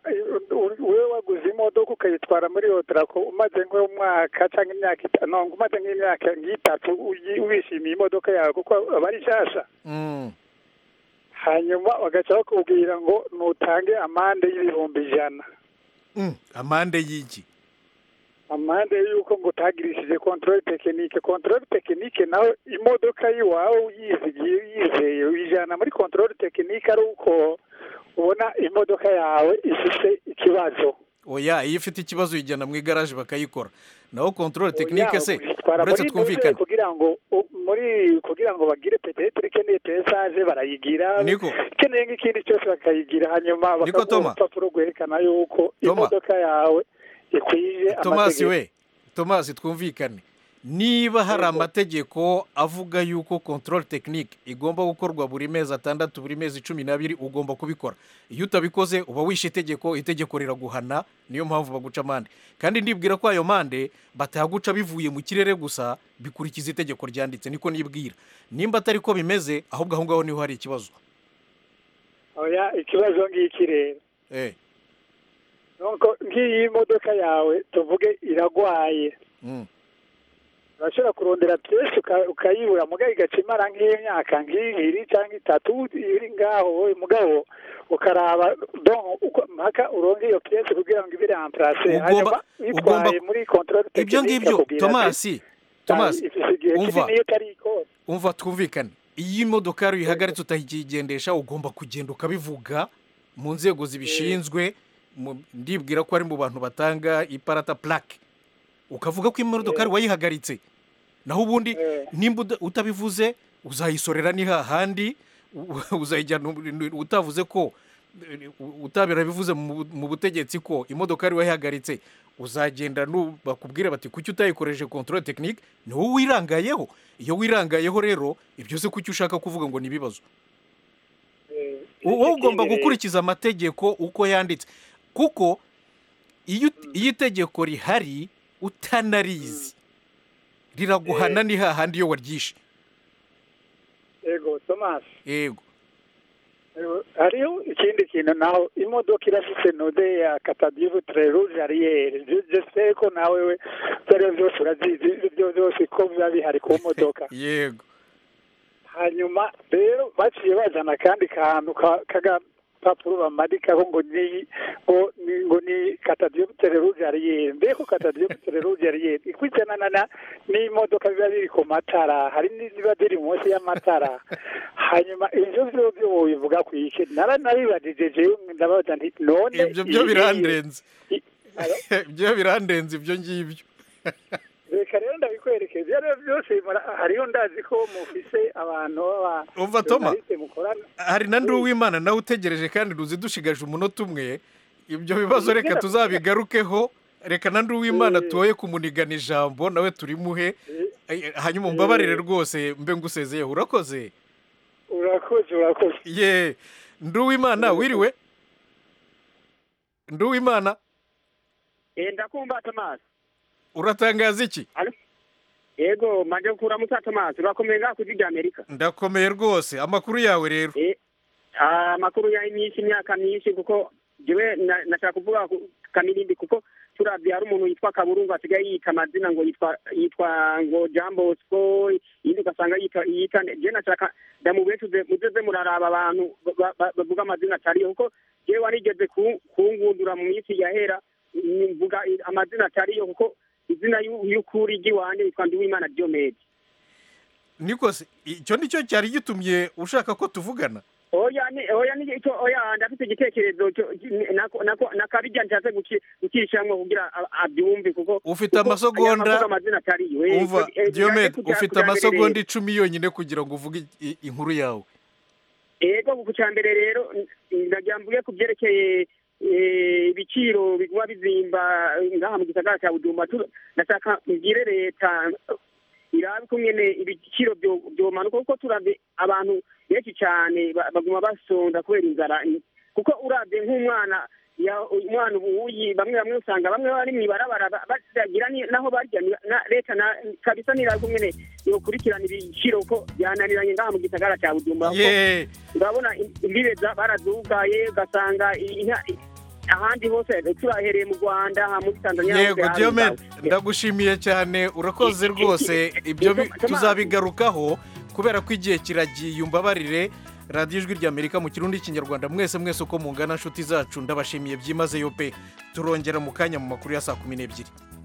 wowe waguze imodoka ukayitwara muri yotarako umaze nk'umwaka cyangwa imyaka itanu no, umaze nk'imyaka nk'itatu uyi- wishimiye imodoka yawe kuko aba ari nshyashya hanyuma bagaca bakubwira ngo nutange amande y'ibihumbi ijana Mm, amande y'iki amande y'uko ngo utagirishije kontorori tekinike kontorori tekinike nawe imodoka y'iwawe uyizigiye uyizeye uyijyana muri kontorori tekinike ari uko ubona imodoka yawe ifite ikibazo oya iyo ufite ikibazo uyijyana mu igaraje bakayikora naho control tekinike se Bara uretse muri twumvikane beze kugira ngo u- muri kugira ngo bagire peteteri ikeneye pesaje barayigira Niko. ikeneye nk'ikindi cyose bakayigira hanyuma Niko, bakaguha Toma. urupapuro rwerekana yuko imodoka yawe ikwije tomasi amategeko. we tomasi twumvikane niba hari amategeko avuga yuko control tekinike igomba gukorwa buri mezi atandatu buri mezi cumi n'abiri ugomba kubikora iyo utabikoze uba wishe itegeko itegeko riraguhana niyo mpamvu baguca amande kandi ndibwira ko ayo mande batayaguca bivuye mu kirere gusa bikurikiza itegeko ryanditse niko nibwira nimba atari ko bimeze ahubwo aho ngaho niho hari ikibazo oya ikibazo ngiki rero eh nuko nk'iyi modoka yawe tuvuge iragwaye mm. urashobora kurondera byinshi uka- ukayibura mugabo igaca imara nk'imyaka nk'ibiri cyangwa itatu iri ngaho wowe mugabo ukaraba don uko mpaka uronge iyo piyesi kugira ngo ibire amparase Ugomba- hanyuma ugomba- uyitwaye muri kontorori ibyo ngibyo tomasi tomasi umva umva twumvikane iyo imodoka rero uyihagaritse utakigendesha ugomba kugenda ukabivuga mu nzego zibishinzwe mu- ndibwira ko ari mu bantu batanga iparata purake ukavuga ko imodoka ari wayihagaritse naho ubundi nimba uda- utabivuze uzayisorera ni hahandi u- uzayijyana u- utavuze ko u- utabirabivuze mu mu butegetsi ko imodoka ari wayihagaritse uzagenda nu- bakubwire bati kuki utayikoresheje kontorore tekinike ni wowe wirangayeho iyo wirangayeho rero ibyo se kuki ushaka kuvuga ngo ni ibibazo wowe ugomba gukurikiza amategeko uko yanditse kuko iyo ut- iyo itegeko rihari utanarizi riraguhana ni hahandi iyo waryishe ego tomasi yego hariho ikindi kintu naho imodoka irafite node ya katadivu tereruje ariyeri jese ko nawe we ibyo ari byo byose urazizi ibyo ari byo byose ko biba bihari ku modoka yego hanyuma rero baciye bazana akandi kantu ka- k'agapapuro bamadikaho ngo ni ngo ni ngo ni katadiyobutere ruje ariyeri mbe ko katadiyobutere ruje ariyeri ikurikiranana na- n'imodoka biba biri ku matara hari n'iziba ziri munsi y'amatara hanyuma ibyo byo byo bivuga ku iki nara naribajije jewe ndabaza nti none ibyo byo iyi- birandenze ibyo birandenze ibyo ngibyo reka rero ndabikwereka ibyo ari byo byose mura- hariyo ndazi ko mufise abantu baba Umva, Toma. journaliste mukorana hari na ndi uwimana nawe utegereje kandi ruzi dushigaje umunota umwe ibyo bibazo reka tuzabigarukeho reka na ndi uwimana tuwoye kumunigana ijambo nawe turimuhe Eh, hanyuma mbabarire rwose mbe ngusezeyeho urakoze urakoze urakoze ye ndi uwimana wiriwe ndi uwimana ndakumva tomasi uratangaza iki yego manje kuramutsa tomasi urakomeye ngaho ku ijwi rya amerika ndakomeye rwose amakuru yawe rero Ah, amakuru ya myinshi imyaka myinshi kuko jewe na- nashaka kuvuga ku- kamirindi kuko turabye hari umuntu yitwa kaburungu asigaye yita amazina ngo yitwa yitwa ngo jambo sco iyindi ugasanga yita yita jewe nashaka ndamubetuze muzeze muraraba abantu ba- ba- bavuga amazina atariyo kuko jewe warigeze ku- kungundura mu minsi yahera mm, mvuga i- amazina atariyo kuko izina y'u- y'ukuri ry'iwanjye yitwa ndiwimana diomede nikose icyo ni cyo cyari gitumye ushaka ko tuvugana oya ni oya ni icyo oya ndafite igitekerezo cyo- nako nako nakabijya nshatse guki- gucishamwe kugira a- abyumve kuko ufite kuko amasogonda aya mavuga amazina atari iwe umva Eh, eh, diyomede kugira- ufite kugira mbere amasegonda rero. icumi yonyine kugira ngo uvuge i- inkuru yawe ego ku cyambere rero ndagira mvuge ku byerekeye eh, ibiciro biguma bizimba eh, ngaha mu gisagara cya budumba Tu- ndashaka mbwire leta irabe kumwe ibiciro byo- byomanuka kuko turabye abantu benshi cyane ba- baguma basonda kubera inzara kuko urabye nk'umwana ya umwana ubu uyi bamwe bamwe usanga bamwe bari mu ibarabara ba- batagira ni- naho barya ni- na leta na kabisa niraza umwene yokurikirana ibiciro ko byananiranye ngaha mu gisagara cya bujumbura kuko Ye. urabona im- imbibe za- barazugaye ugasanga i- inka- i- ahandi hose turahereye mu rwanda aha muri tanzania hose yego hari diyome inzara. ndagushimiye cyane urakoze rwose ibyo bi- tuzabigarukaho kubera ko igihe kiragiye umbabarire radiyo ijwi ry'amerika mu kirundi kinyarwanda mwese mwese uko mungana nshuti zacu ndabashimiye byimazeyo pe turongera mu kanya mu makuru ya saa kumi n'ebyiri